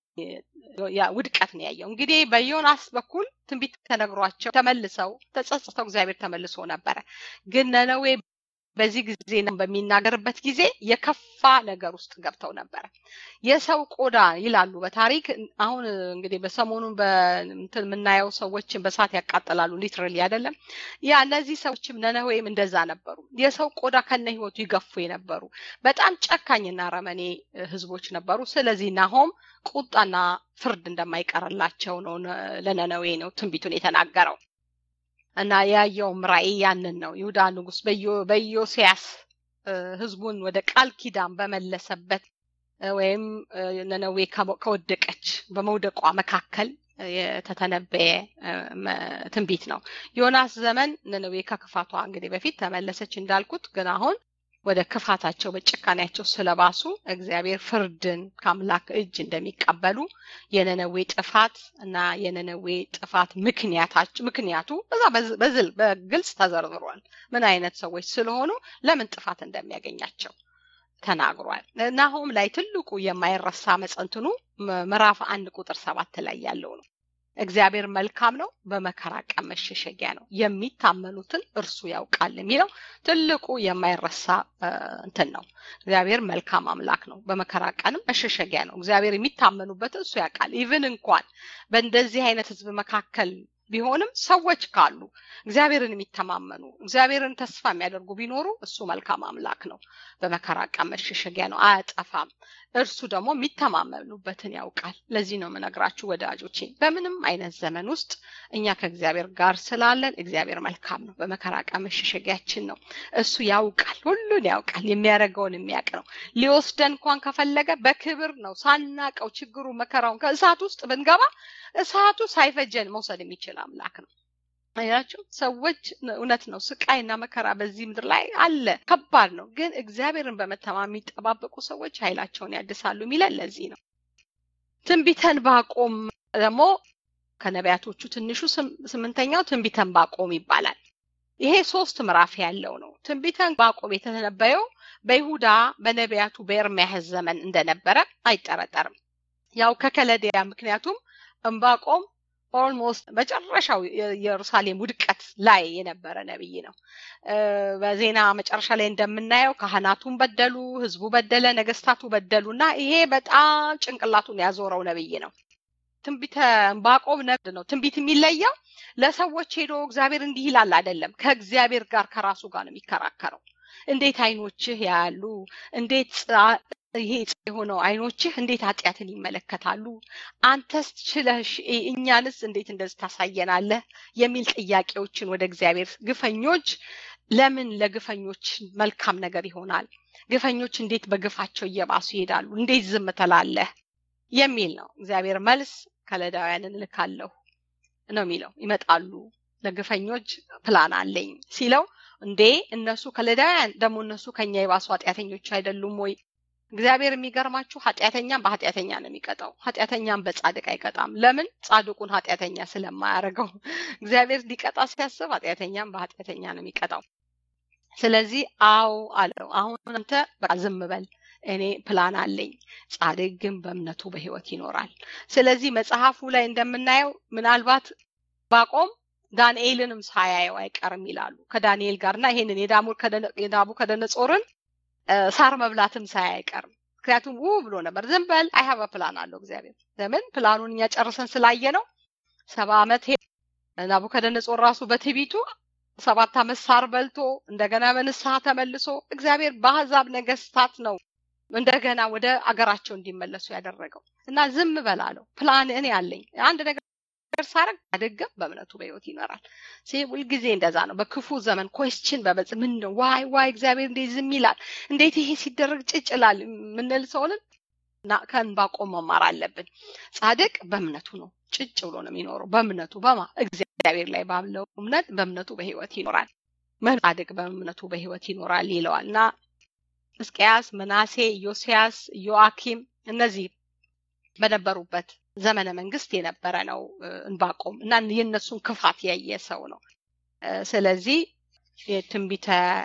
ውድቀት ነው ያየው። እንግዲህ በዮናስ በኩል ትንቢት ተነግሯቸው ተመልሰው ተጸጽተው እግዚአብሔር ተመልሶ ነበረ። ግን ነነዌ በዚህ ጊዜ በሚናገርበት ጊዜ የከፋ ነገር ውስጥ ገብተው ነበረ። የሰው ቆዳ ይላሉ በታሪክ አሁን እንግዲህ በሰሞኑን በእንትን የምናየው ሰዎችን በሳት ያቃጥላሉ። ሊትራሊ አይደለም ያ እነዚህ ሰዎችም ነነዌም እንደዛ ነበሩ። የሰው ቆዳ ከነ ህይወቱ ይገፉ የነበሩ በጣም ጨካኝና ረመኔ ህዝቦች ነበሩ። ስለዚህ ናሆም ቁጣና ፍርድ እንደማይቀርላቸው ነው ለነነዌ ነው ትንቢቱን የተናገረው። እና ያየውም ራእይ ያንን ነው። ይሁዳ ንጉስ በኢዮስያስ ህዝቡን ወደ ቃል ኪዳን በመለሰበት ወይም ነነዌ ከወደቀች በመውደቋ መካከል የተተነበየ ትንቢት ነው። ዮናስ ዘመን ነነዌ ከክፋቷ እንግዲህ በፊት ተመለሰች እንዳልኩት፣ ግን አሁን ወደ ክፋታቸው በጭካኔያቸው ስለባሱ እግዚአብሔር ፍርድን ከአምላክ እጅ እንደሚቀበሉ የነነዌ ጥፋት እና የነነዌ ጥፋት ምክንያታቸው ምክንያቱ በዛ በዝል በግልጽ ተዘርዝሯል። ምን አይነት ሰዎች ስለሆኑ ለምን ጥፋት እንደሚያገኛቸው ተናግሯል። ናሆም ላይ ትልቁ የማይረሳ መጸንትኑ ምዕራፍ አንድ ቁጥር ሰባት ላይ ያለው ነው። እግዚአብሔር መልካም ነው፣ በመከራ ቀን መሸሸጊያ ነው፣ የሚታመኑትን እርሱ ያውቃል የሚለው ትልቁ የማይረሳ እንትን ነው። እግዚአብሔር መልካም አምላክ ነው፣ በመከራ ቀንም መሸሸጊያ ነው። እግዚአብሔር የሚታመኑበትን እሱ ያውቃል። ኢቭን እንኳን በእንደዚህ አይነት ህዝብ መካከል ቢሆንም ሰዎች ካሉ እግዚአብሔርን የሚተማመኑ እግዚአብሔርን ተስፋ የሚያደርጉ ቢኖሩ እሱ መልካም አምላክ ነው። በመከራ ቀን መሸሸጊያ ነው፣ አያጠፋም። እርሱ ደግሞ የሚተማመኑበትን ያውቃል። ለዚህ ነው የምነግራችሁ ወዳጆቼ፣ በምንም አይነት ዘመን ውስጥ እኛ ከእግዚአብሔር ጋር ስላለን እግዚአብሔር መልካም ነው። በመከራ ቀን መሸሸጊያችን ነው። እሱ ያውቃል፣ ሁሉን ያውቃል፣ የሚያደርገውን የሚያውቅ ነው። ሊወስደን እንኳን ከፈለገ በክብር ነው። ሳናቀው ችግሩ መከራውን ከእሳት ውስጥ ብንገባ እሳቱ ሳይፈጀን መውሰድ የሚችል አምላክ ነው። አያችሁ ሰዎች እውነት ነው ስቃይና መከራ በዚህ ምድር ላይ አለ ከባድ ነው ግን እግዚአብሔርን በመተማመን የሚጠባበቁ ሰዎች ኃይላቸውን ያድሳሉ የሚለን ለዚህ ነው ትንቢተን ባቆም ደግሞ ከነቢያቶቹ ትንሹ ስምንተኛው ትንቢተን ባቆም ይባላል ይሄ ሶስት ምዕራፍ ያለው ነው ትንቢተን ባቆም የተነበየው በይሁዳ በነቢያቱ በኤርምያስ ዘመን እንደነበረ አይጠረጠርም ያው ከከለዲያ ምክንያቱም እምባቆም ኦልሞስት መጨረሻው የኢየሩሳሌም ውድቀት ላይ የነበረ ነብይ ነው። በዜና መጨረሻ ላይ እንደምናየው ካህናቱን በደሉ፣ ህዝቡ በደለ፣ ነገስታቱ በደሉ እና ይሄ በጣም ጭንቅላቱን ያዞረው ነብይ ነው። ትንቢተ ዕንባቆም ነብድ ነው። ትንቢት የሚለየው ለሰዎች ሄዶ እግዚአብሔር እንዲህ ይላል አይደለም። ከእግዚአብሔር ጋር ከራሱ ጋር ነው የሚከራከረው። እንዴት አይኖችህ ያያሉ? እንዴት ይሄ የሆነው አይኖችህ እንዴት ኃጢአትን ይመለከታሉ? አንተስ ችለሽ እኛንስ እንዴት እንደዚህ ታሳየናለህ? የሚል ጥያቄዎችን ወደ እግዚአብሔር ግፈኞች ለምን ለግፈኞች መልካም ነገር ይሆናል? ግፈኞች እንዴት በግፋቸው እየባሱ ይሄዳሉ? እንዴት ዝም ትላለህ? የሚል ነው። እግዚአብሔር መልስ ከለዳውያንን እልካለሁ ነው የሚለው። ይመጣሉ ለግፈኞች ፕላን አለኝ ሲለው እንዴ እነሱ ከለዳውያን ደግሞ እነሱ ከኛ የባሱ ኃጢአተኞች አይደሉም ወይ? እግዚአብሔር የሚገርማችሁ ኃጢአተኛም በኃጢአተኛ ነው የሚቀጣው። ኃጢአተኛም በጻድቅ አይቀጣም። ለምን? ጻድቁን ኃጢአተኛ ስለማያደርገው። እግዚአብሔር ሊቀጣ ሲያስብ ኃጢአተኛም በኃጢአተኛ ነው የሚቀጣው። ስለዚህ አዎ አለው። አሁን አንተ በቃ ዝም በል፣ እኔ ፕላን አለኝ። ጻድቅ ግን በእምነቱ በህይወት ይኖራል። ስለዚህ መጽሐፉ ላይ እንደምናየው ምናልባት ባቆም ዳንኤልንም ሳያየው አይቀርም ይላሉ ከዳንኤል ጋርና ይሄንን የናቡከደነጾርን ሳር መብላትም ሳያይ አይቀርም። ምክንያቱም ው ብሎ ነበር። ዝም በል አይሀበ ፕላን አለው እግዚአብሔር። ለምን ፕላኑን እኛ ጨርሰን ስላየ ነው። ሰባ ዓመት ናቡከደነጾር ራሱ በትዕቢቱ ሰባት ዓመት ሳር በልቶ እንደገና በንስሐ ተመልሶ እግዚአብሔር በአሕዛብ ነገስታት ነው እንደገና ወደ አገራቸው እንዲመለሱ ያደረገው እና ዝም በል አለው። ፕላን እኔ አለኝ አንድ ነገር ሳረግ አደገም በእምነቱ በህይወት ይኖራል። ሁልጊዜ እንደዛ ነው። በክፉ ዘመን ኮስችን በበጽ ምን ነው ዋይ ዋይ እግዚአብሔር እንዴት ዝም ይላል? እንዴት ይሄ ሲደረግ ጭጭ ይላል? የምንል ሰውንን ከዕንባቆም መማር አለብን። ጻድቅ በእምነቱ ነው ጭጭ ብሎ ነው የሚኖረው። በእምነቱ በማ እግዚአብሔር ላይ ባለው እምነት በእምነቱ በህይወት ይኖራል። ጻድቅ በእምነቱ በህይወት ይኖራል ይለዋል እና ሕዝቅያስ፣ መናሴ፣ ዮስያስ፣ ዮአኪም እነዚህ በነበሩበት ዘመነ መንግስት የነበረ ነው እንባቆም እና የእነሱን ክፋት ያየ ሰው ነው። ስለዚህ የትንቢተ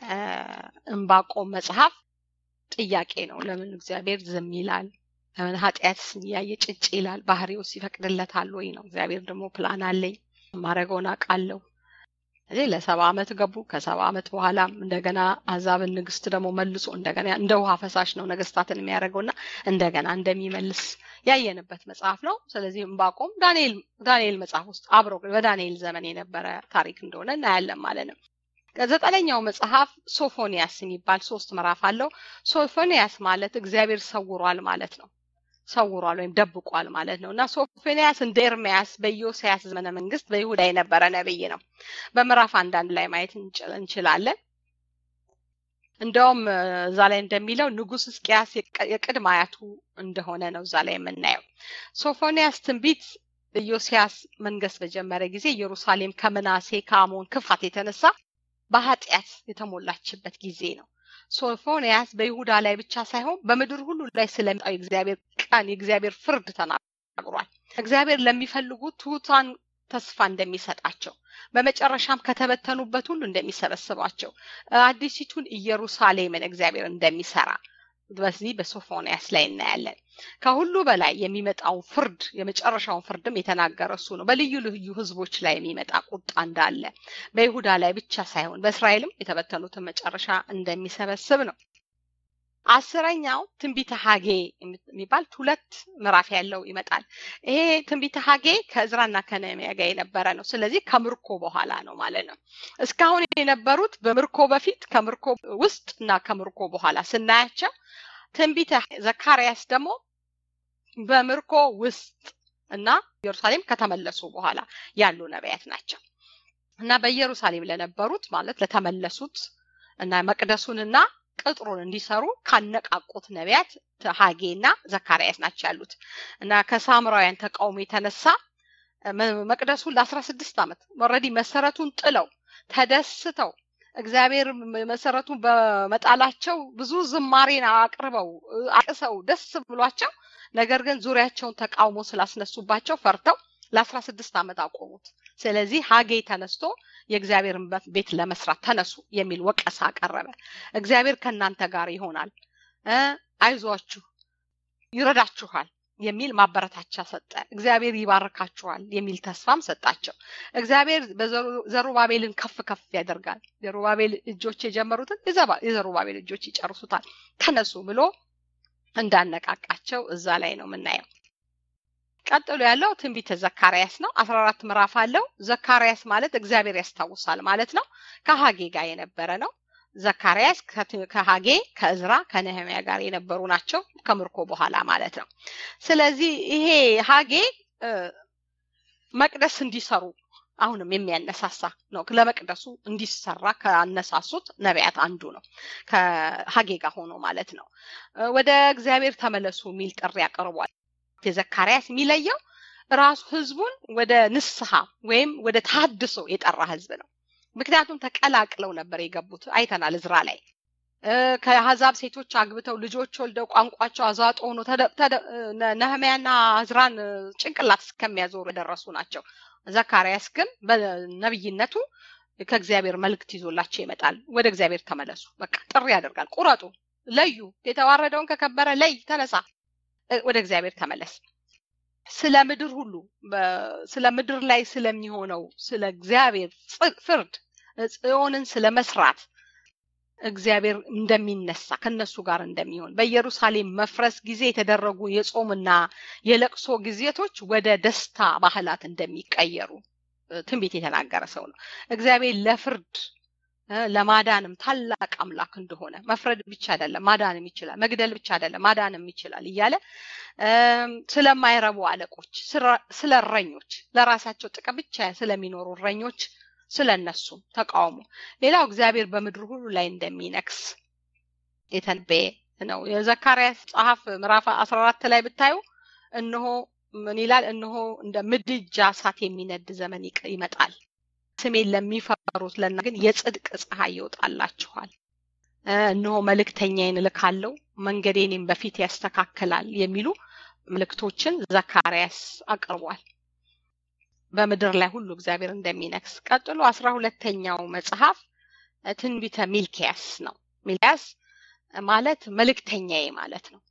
እንባቆም መጽሐፍ ጥያቄ ነው። ለምን እግዚአብሔር ዝም ይላል? ለምን ኃጢአት ያየ ጭጭ ይላል? ባህሪውስ ይፈቅድለታል ወይ ነው። እግዚአብሔር ደግሞ ፕላን አለኝ ማድረገውን አውቃለሁ። እዚህ ለሰባ ዓመት ገቡ። ከሰባ ዓመት በኋላም እንደገና አዛብን ንግስት ደግሞ መልሶ እንደገና እንደ ውሃ ፈሳሽ ነው ነገስታትን የሚያደርገውና እንደገና እንደሚመልስ ያየንበት መጽሐፍ ነው። ስለዚህ ዕንባቆም ዳንኤል ዳንኤል መጽሐፍ ውስጥ አብሮ በዳንኤል ዘመን የነበረ ታሪክ እንደሆነ እናያለን ማለት ነው። ከዘጠነኛው መጽሐፍ ሶፎንያስ የሚባል ሶስት ምዕራፍ አለው። ሶፎንያስ ማለት እግዚአብሔር ሰውሯል ማለት ነው። ሰውሯል ወይም ደብቋል ማለት ነው እና ሶፎንያስ እንደ ኤርሚያስ በኢዮስያስ ዘመነ መንግስት በይሁዳ የነበረ ነብይ ነው። በምዕራፍ አንዳንድ ላይ ማየት እንችላለን። እንደውም እዛ ላይ እንደሚለው ንጉስ ሕዝቅያስ የቅድመ አያቱ እንደሆነ ነው እዛ ላይ የምናየው። ሶፎንያስ ትንቢት ኢዮስያስ መንገስ በጀመረ ጊዜ ኢየሩሳሌም ከምናሴ ከአሞን ክፋት የተነሳ በኃጢአት የተሞላችበት ጊዜ ነው። ሶፎንያስ በይሁዳ ላይ ብቻ ሳይሆን በምድር ሁሉ ላይ ስለሚመጣው የእግዚአብሔር ቀን የእግዚአብሔር ፍርድ ተናግሯል። እግዚአብሔር ለሚፈልጉት ትሑታን ተስፋ እንደሚሰጣቸው በመጨረሻም ከተበተኑበት ሁሉ እንደሚሰበስባቸው አዲሲቱን ኢየሩሳሌምን እግዚአብሔር እንደሚሰራ በዚህ በሶፎንያስ ላይ እናያለን። ከሁሉ በላይ የሚመጣውን ፍርድ የመጨረሻውን ፍርድም የተናገረ እሱ ነው። በልዩ ልዩ ህዝቦች ላይ የሚመጣ ቁጣ እንዳለ በይሁዳ ላይ ብቻ ሳይሆን በእስራኤልም የተበተኑትን መጨረሻ እንደሚሰበስብ ነው። አስረኛው ትንቢተ ሀጌ የሚባል ሁለት ምዕራፍ ያለው ይመጣል። ይሄ ትንቢተ ሀጌ ከእዝራና ከነህምያ ጋር የነበረ ነው። ስለዚህ ከምርኮ በኋላ ነው ማለት ነው። እስካሁን የነበሩት በምርኮ በፊት ከምርኮ ውስጥ እና ከምርኮ በኋላ ስናያቸው ትንቢተ ዘካርያስ ደግሞ በምርኮ ውስጥ እና ኢየሩሳሌም ከተመለሱ በኋላ ያሉ ነቢያት ናቸው እና በኢየሩሳሌም ለነበሩት ማለት ለተመለሱት እና መቅደሱንና ቅጥሩን እንዲሰሩ ካነቃቁት ነቢያት ሀጌና ዘካርያስ ናቸው ያሉት እና ከሳምራውያን ተቃውሞ የተነሳ መቅደሱን ለአስራ ስድስት ዓመት ኦልሬዲ መሰረቱን ጥለው ተደስተው እግዚአብሔር መሰረቱን በመጣላቸው ብዙ ዝማሬን አቅርበው አቅሰው ደስ ብሏቸው ነገር ግን ዙሪያቸውን ተቃውሞ ስላስነሱባቸው ፈርተው ለአስራ ስድስት ዓመት አቆሙት። ስለዚህ ሀጌ ተነስቶ የእግዚአብሔርን ቤት ለመስራት ተነሱ የሚል ወቀሳ አቀረበ። እግዚአብሔር ከእናንተ ጋር ይሆናል፣ አይዟችሁ፣ ይረዳችኋል የሚል ማበረታቻ ሰጠ። እግዚአብሔር ይባርካችኋል የሚል ተስፋም ሰጣቸው። እግዚአብሔር ዘሩባቤልን ከፍ ከፍ ያደርጋል። ዘሩባቤል እጆች የጀመሩትን የዘሩባቤል እጆች ይጨርሱታል። ተነሱ ብሎ እንዳነቃቃቸው እዛ ላይ ነው የምናየው። ቀጥሎ ያለው ትንቢተ ዘካርያስ ነው። አስራ አራት ምዕራፍ አለው። ዘካርያስ ማለት እግዚአብሔር ያስታውሳል ማለት ነው። ከሀጌ ጋር የነበረ ነው። ዘካርያስ ከሀጌ ከእዝራ ከነህሚያ ጋር የነበሩ ናቸው። ከምርኮ በኋላ ማለት ነው። ስለዚህ ይሄ ሀጌ መቅደስ እንዲሰሩ አሁንም የሚያነሳሳ ነው። ለመቅደሱ እንዲሰራ ከአነሳሱት ነቢያት አንዱ ነው። ከሀጌ ጋር ሆኖ ማለት ነው። ወደ እግዚአብሔር ተመለሱ የሚል ጥሪ አቅርቧል። የዘካርያስ የሚለየው ራሱ ህዝቡን ወደ ንስሐ ወይም ወደ ታድሶ የጠራ ህዝብ ነው። ምክንያቱም ተቀላቅለው ነበር የገቡት። አይተናል እዝራ ላይ ከአሕዛብ ሴቶች አግብተው ልጆች ወልደው ቋንቋቸው አዛጦ ሆኖ ነህሚያና እዝራን ጭንቅላት እስከሚያዞሩ የደረሱ ናቸው። ዘካርያስ ግን በነብይነቱ ከእግዚአብሔር መልእክት ይዞላቸው ይመጣል። ወደ እግዚአብሔር ተመለሱ፣ በቃ ጥሪ ያደርጋል። ቁረጡ፣ ለዩ፣ የተዋረደውን ከከበረ ለይ፣ ተነሳ፣ ወደ እግዚአብሔር ተመለስ። ስለ ምድር ሁሉ ስለ ምድር ላይ ስለሚሆነው ስለ እግዚአብሔር ፍርድ ጽዮንን ስለ መስራት እግዚአብሔር እንደሚነሳ ከነሱ ጋር እንደሚሆን በኢየሩሳሌም መፍረስ ጊዜ የተደረጉ የጾምና የለቅሶ ጊዜቶች ወደ ደስታ ባህላት እንደሚቀየሩ ትንቢት የተናገረ ሰው ነው። እግዚአብሔር ለፍርድ ለማዳንም ታላቅ አምላክ እንደሆነ መፍረድ ብቻ አይደለም ማዳንም ይችላል፣ መግደል ብቻ አይደለም ማዳንም ይችላል እያለ ስለማይረቡ አለቆች፣ ስለ እረኞች፣ ለራሳቸው ጥቅም ብቻ ስለሚኖሩ እረኞች ስለ እነሱም ተቃውሞ፣ ሌላው እግዚአብሔር በምድር ሁሉ ላይ እንደሚነክስ የተነበየ ነው። የዘካርያስ ጸሐፍ ምዕራፍ አስራ አራት ላይ ብታዩ እነሆ ምን ይላል? እነሆ እንደ ምድጃ እሳት የሚነድ ዘመን ይመጣል ስሜን ለሚፈሩት ለና ግን የጽድቅ ፀሐይ ይወጣላችኋል። እነሆ መልእክተኛዬን እልካለሁ መንገዴንም በፊት ያስተካክላል የሚሉ ምልክቶችን ዘካርያስ አቅርቧል። በምድር ላይ ሁሉ እግዚአብሔር እንደሚነክስ። ቀጥሎ አስራ ሁለተኛው መጽሐፍ ትንቢተ ሚልኪያስ ነው። ሚልኪያስ ማለት መልእክተኛዬ ማለት ነው።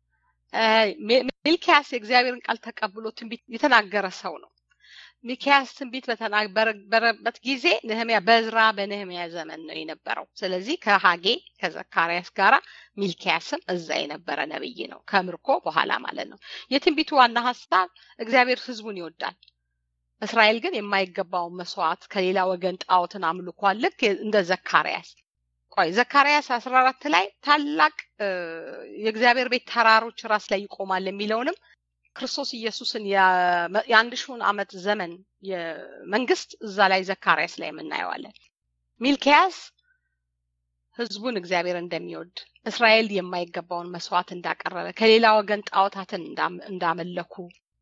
ሚልኪያስ የእግዚአብሔርን ቃል ተቀብሎ ትንቢት የተናገረ ሰው ነው። ሚልኪያስ ትንቢት በተናገረበት ጊዜ ነህሚያ በዝራ በነህሚያ ዘመን ነው የነበረው። ስለዚህ ከሀጌ ከዘካርያስ ጋራ ሚልኪያስም እዛ የነበረ ነብይ ነው፣ ከምርኮ በኋላ ማለት ነው። የትንቢቱ ዋና ሀሳብ እግዚአብሔር ሕዝቡን ይወዳል። እስራኤል ግን የማይገባውን መስዋዕት ከሌላ ወገን ጣዖትን አምልኳል። ልክ እንደ ዘካርያስ ቆይ ዘካርያስ አስራ አራት ላይ ታላቅ የእግዚአብሔር ቤት ተራሮች ራስ ላይ ይቆማል የሚለውንም ክርስቶስ ኢየሱስን የአንድ ሺውን ዓመት ዘመን መንግስት እዛ ላይ ዘካርያስ ላይ የምናየዋለን። ሚልኪያስ ህዝቡን እግዚአብሔር እንደሚወድ እስራኤል የማይገባውን መስዋዕት እንዳቀረበ ከሌላ ወገን ጣዖታትን እንዳመለኩ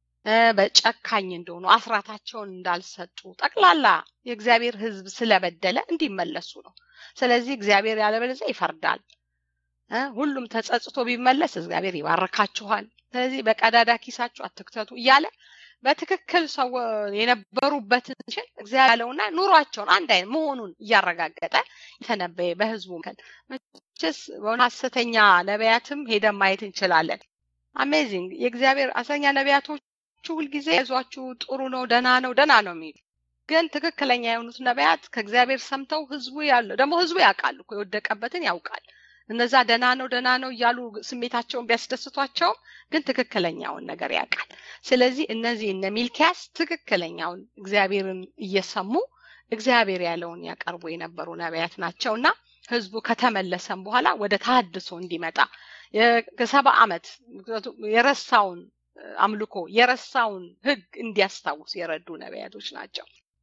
በጨካኝ እንደሆኑ አስራታቸውን እንዳልሰጡ ጠቅላላ የእግዚአብሔር ህዝብ ስለበደለ እንዲመለሱ ነው። ስለዚህ እግዚአብሔር ያለበለዚያ ይፈርዳል። ሁሉም ተጸጽቶ ቢመለስ እግዚአብሔር ይባርካችኋል። ስለዚህ በቀዳዳ ኪሳችሁ አትክተቱ እያለ በትክክል ሰው የነበሩበትን ሽን እግዚአብሔር ያለውና ኑሯቸውን አንድ አይነት መሆኑን እያረጋገጠ የተነበየ በህዝቡ መቼስ በሆነ ሀሰተኛ ነቢያትም ሄደን ማየት እንችላለን። አሜዚንግ የእግዚአብሔር ሐሰተኛ ነቢያቶቹ ሁልጊዜ ይዟችሁ ጥሩ ነው፣ ደህና ነው፣ ደህና ነው የሚሉ ግን ትክክለኛ የሆኑት ነቢያት ከእግዚአብሔር ሰምተው ህዝቡ ያለው ደግሞ ህዝቡ ያውቃል እኮ የወደቀበትን ያውቃል። እነዛ ደህና ነው ደህና ነው እያሉ ስሜታቸውን ቢያስደስቷቸውም ግን ትክክለኛውን ነገር ያውቃል። ስለዚህ እነዚህ እነ ሚልኪያስ ትክክለኛውን እግዚአብሔርን እየሰሙ እግዚአብሔር ያለውን ያቀርቡ የነበሩ ነቢያት ናቸው እና ህዝቡ ከተመለሰም በኋላ ወደ ታድሶ እንዲመጣ ከሰባ ዓመት የረሳውን አምልኮ የረሳውን ህግ እንዲያስታውስ የረዱ ነቢያቶች ናቸው።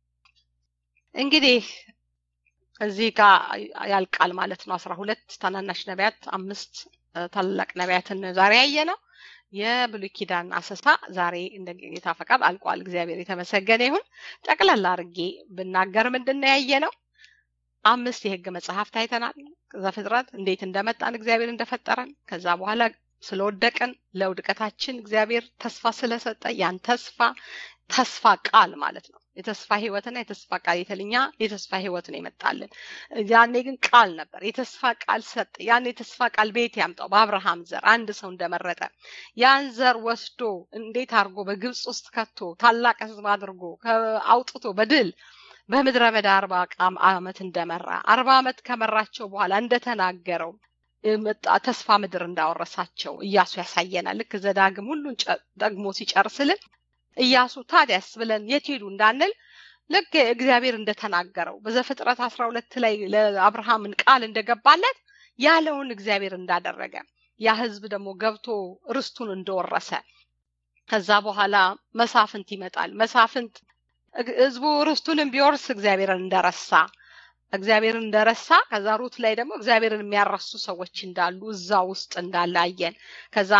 እንግዲህ እዚህ ጋር ያልቃል ማለት ነው። አስራ ሁለት ታናናሽ ነቢያት፣ አምስት ታላላቅ ነቢያትን ዛሬ ያየ ነው። የብሉይ ኪዳን አሰሳ ዛሬ እንደ ጌታ ፈቃድ አልቋል። እግዚአብሔር የተመሰገነ ይሁን። ጠቅላላ አድርጌ ብናገር ምንድን ነው ያየ ነው? አምስት የህግ መጽሐፍት አይተናል። ዘፍጥረት እንዴት እንደመጣን እግዚአብሔር እንደፈጠረን ከዛ በኋላ ስለወደቅን ለውድቀታችን እግዚአብሔር ተስፋ ስለሰጠ ያን ተስፋ ተስፋ ቃል ማለት ነው። የተስፋ ህይወትና የተስፋ ቃል የተልኛ የተስፋ ህይወት ነው የመጣልን። ያኔ ግን ቃል ነበር። የተስፋ ቃል ሰጠ። ያን የተስፋ ቃል ቤት ያምጣው በአብርሃም ዘር አንድ ሰው እንደመረጠ ያን ዘር ወስዶ እንዴት አድርጎ በግብፅ ውስጥ ከቶ ታላቅ ህዝብ አድርጎ አውጥቶ በድል በምድረ በዳ አርባ ዓመት እንደመራ አርባ ዓመት ከመራቸው በኋላ እንደተናገረው ተስፋ ምድር እንዳወረሳቸው እያሱ ያሳየናል። ልክ ዘዳግም ሁሉን ደግሞ ሲጨርስልን እያሱ ታዲያስ ብለን የት ሄዱ እንዳንል ልክ እግዚአብሔር እንደተናገረው በዘፍጥረት አስራ ሁለት ላይ ለአብርሃምን ቃል እንደገባለት ያለውን እግዚአብሔር እንዳደረገ ያ ህዝብ ደግሞ ገብቶ ርስቱን እንደወረሰ ከዛ በኋላ መሳፍንት ይመጣል። መሳፍንት ህዝቡ ርስቱንም ቢወርስ እግዚአብሔርን እንደረሳ እግዚአብሔርን እንደረሳ ከዛ ሩት ላይ ደግሞ እግዚአብሔርን የሚያረሱ ሰዎች እንዳሉ እዛ ውስጥ እንዳለ አየን። ከዛ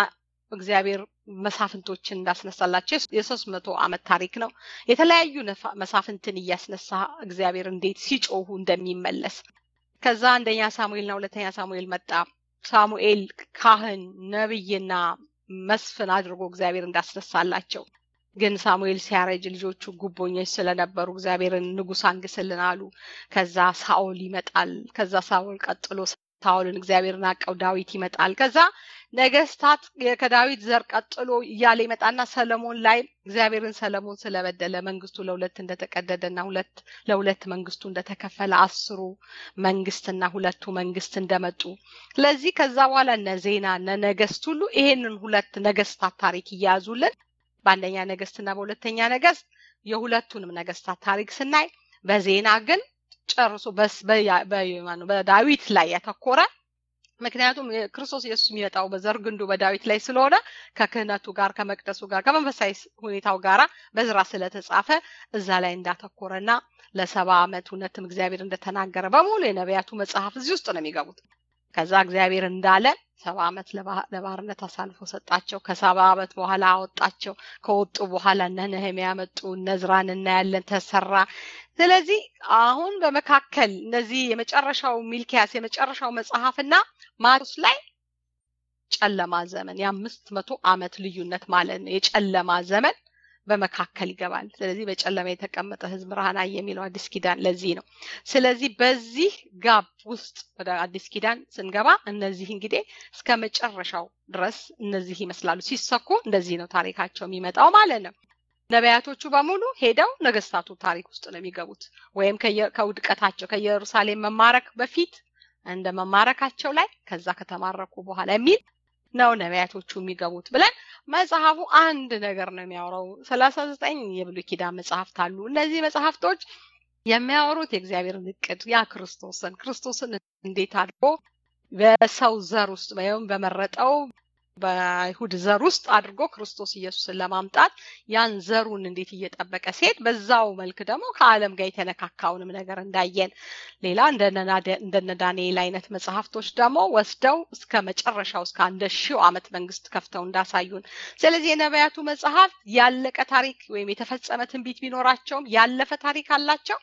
እግዚአብሔር መሳፍንቶችን እንዳስነሳላቸው የሶስት መቶ ዓመት ታሪክ ነው። የተለያዩ መሳፍንትን እያስነሳ እግዚአብሔር እንዴት ሲጮሁ እንደሚመለስ ከዛ አንደኛ ሳሙኤልና ሁለተኛ ሳሙኤል መጣ። ሳሙኤል ካህን ነብይና መስፍን አድርጎ እግዚአብሔር እንዳስነሳላቸው ግን ሳሙኤል ሲያረጅ ልጆቹ ጉቦኞች ስለነበሩ እግዚአብሔርን ንጉሥ አንግስልን አሉ። ከዛ ሳኦል ይመጣል። ከዛ ሳኦል ቀጥሎ ሳኦልን እግዚአብሔርን አቀው ዳዊት ይመጣል። ከዛ ነገስታት ከዳዊት ዘር ቀጥሎ እያለ ይመጣና ሰለሞን ላይ እግዚአብሔርን ሰለሞን ስለበደለ መንግስቱ ለሁለት እንደተቀደደና ሁለት ለሁለት መንግስቱ እንደተከፈለ አስሩ መንግስትና ሁለቱ መንግስት እንደመጡ ስለዚህ ከዛ በኋላ እነ ዜና እነ ነገስት ሁሉ ይሄንን ሁለት ነገስታት ታሪክ እያያዙልን በአንደኛ ነገስትና በሁለተኛ ነገስት የሁለቱንም ነገስታት ታሪክ ስናይ በዜና ግን ጨርሶ በዳዊት ላይ ያተኮረ ምክንያቱም ክርስቶስ ኢየሱስ የሚመጣው በዘር ግንዱ በዳዊት ላይ ስለሆነ ከክህነቱ ጋር ከመቅደሱ ጋር ከመንፈሳዊ ሁኔታው ጋር በዝራ ስለተጻፈ እዛ ላይ እንዳተኮረና ለሰባ ዓመት እውነትም እግዚአብሔር እንደተናገረ በሙሉ የነቢያቱ መጽሐፍ እዚህ ውስጥ ነው የሚገቡት። ከዛ እግዚአብሔር እንዳለ ሰባ ዓመት ለባርነት አሳልፎ ሰጣቸው። ከሰባ ዓመት በኋላ አወጣቸው። ከወጡ በኋላ እነ ነህምያ መጡ። እነ ዕዝራን እናያለን ተሰራ። ስለዚህ አሁን በመካከል እነዚህ የመጨረሻው ሚልኪያስ የመጨረሻው መጽሐፍና ማርቆስ ላይ ጨለማ ዘመን የአምስት መቶ ዓመት ልዩነት ማለት ነው። የጨለማ ዘመን በመካከል ይገባል። ስለዚህ በጨለማ የተቀመጠ ህዝብ ብርሃን አየ የሚለው አዲስ ኪዳን ለዚህ ነው። ስለዚህ በዚህ ጋብ ውስጥ ወደ አዲስ ኪዳን ስንገባ እነዚህ እንግዲህ እስከ መጨረሻው ድረስ እነዚህ ይመስላሉ። ሲሰኩ እንደዚህ ነው ታሪካቸው የሚመጣው ማለት ነው። ነቢያቶቹ በሙሉ ሄደው ነገስታቱ ታሪክ ውስጥ ነው የሚገቡት። ወይም ከውድቀታቸው ከኢየሩሳሌም መማረክ በፊት እንደ መማረካቸው ላይ ከዛ ከተማረኩ በኋላ የሚል ነው ነቢያቶቹ የሚገቡት ብለን መጽሐፉ አንድ ነገር ነው የሚያወራው። ሰላሳ ዘጠኝ የብሉይ ኪዳን መጽሐፍት አሉ። እነዚህ መጽሐፍቶች የሚያወሩት የእግዚአብሔርን እቅድ ያ ክርስቶስን ክርስቶስን እንዴት አድርጎ በሰው ዘር ውስጥ ወይም በመረጠው በአይሁድ ዘር ውስጥ አድርጎ ክርስቶስ ኢየሱስን ለማምጣት ያን ዘሩን እንዴት እየጠበቀ ሲሄድ በዛው መልክ ደግሞ ከዓለም ጋር የተነካካውንም ነገር እንዳየን ሌላ እንደነ ዳንኤል አይነት መጽሐፍቶች ደግሞ ወስደው እስከ መጨረሻው እስከ አንድ ሺው ዓመት መንግስት ከፍተው እንዳሳዩን። ስለዚህ የነቢያቱ መጽሐፍት ያለቀ ታሪክ ወይም የተፈጸመ ትንቢት ቢኖራቸውም ያለፈ ታሪክ አላቸው።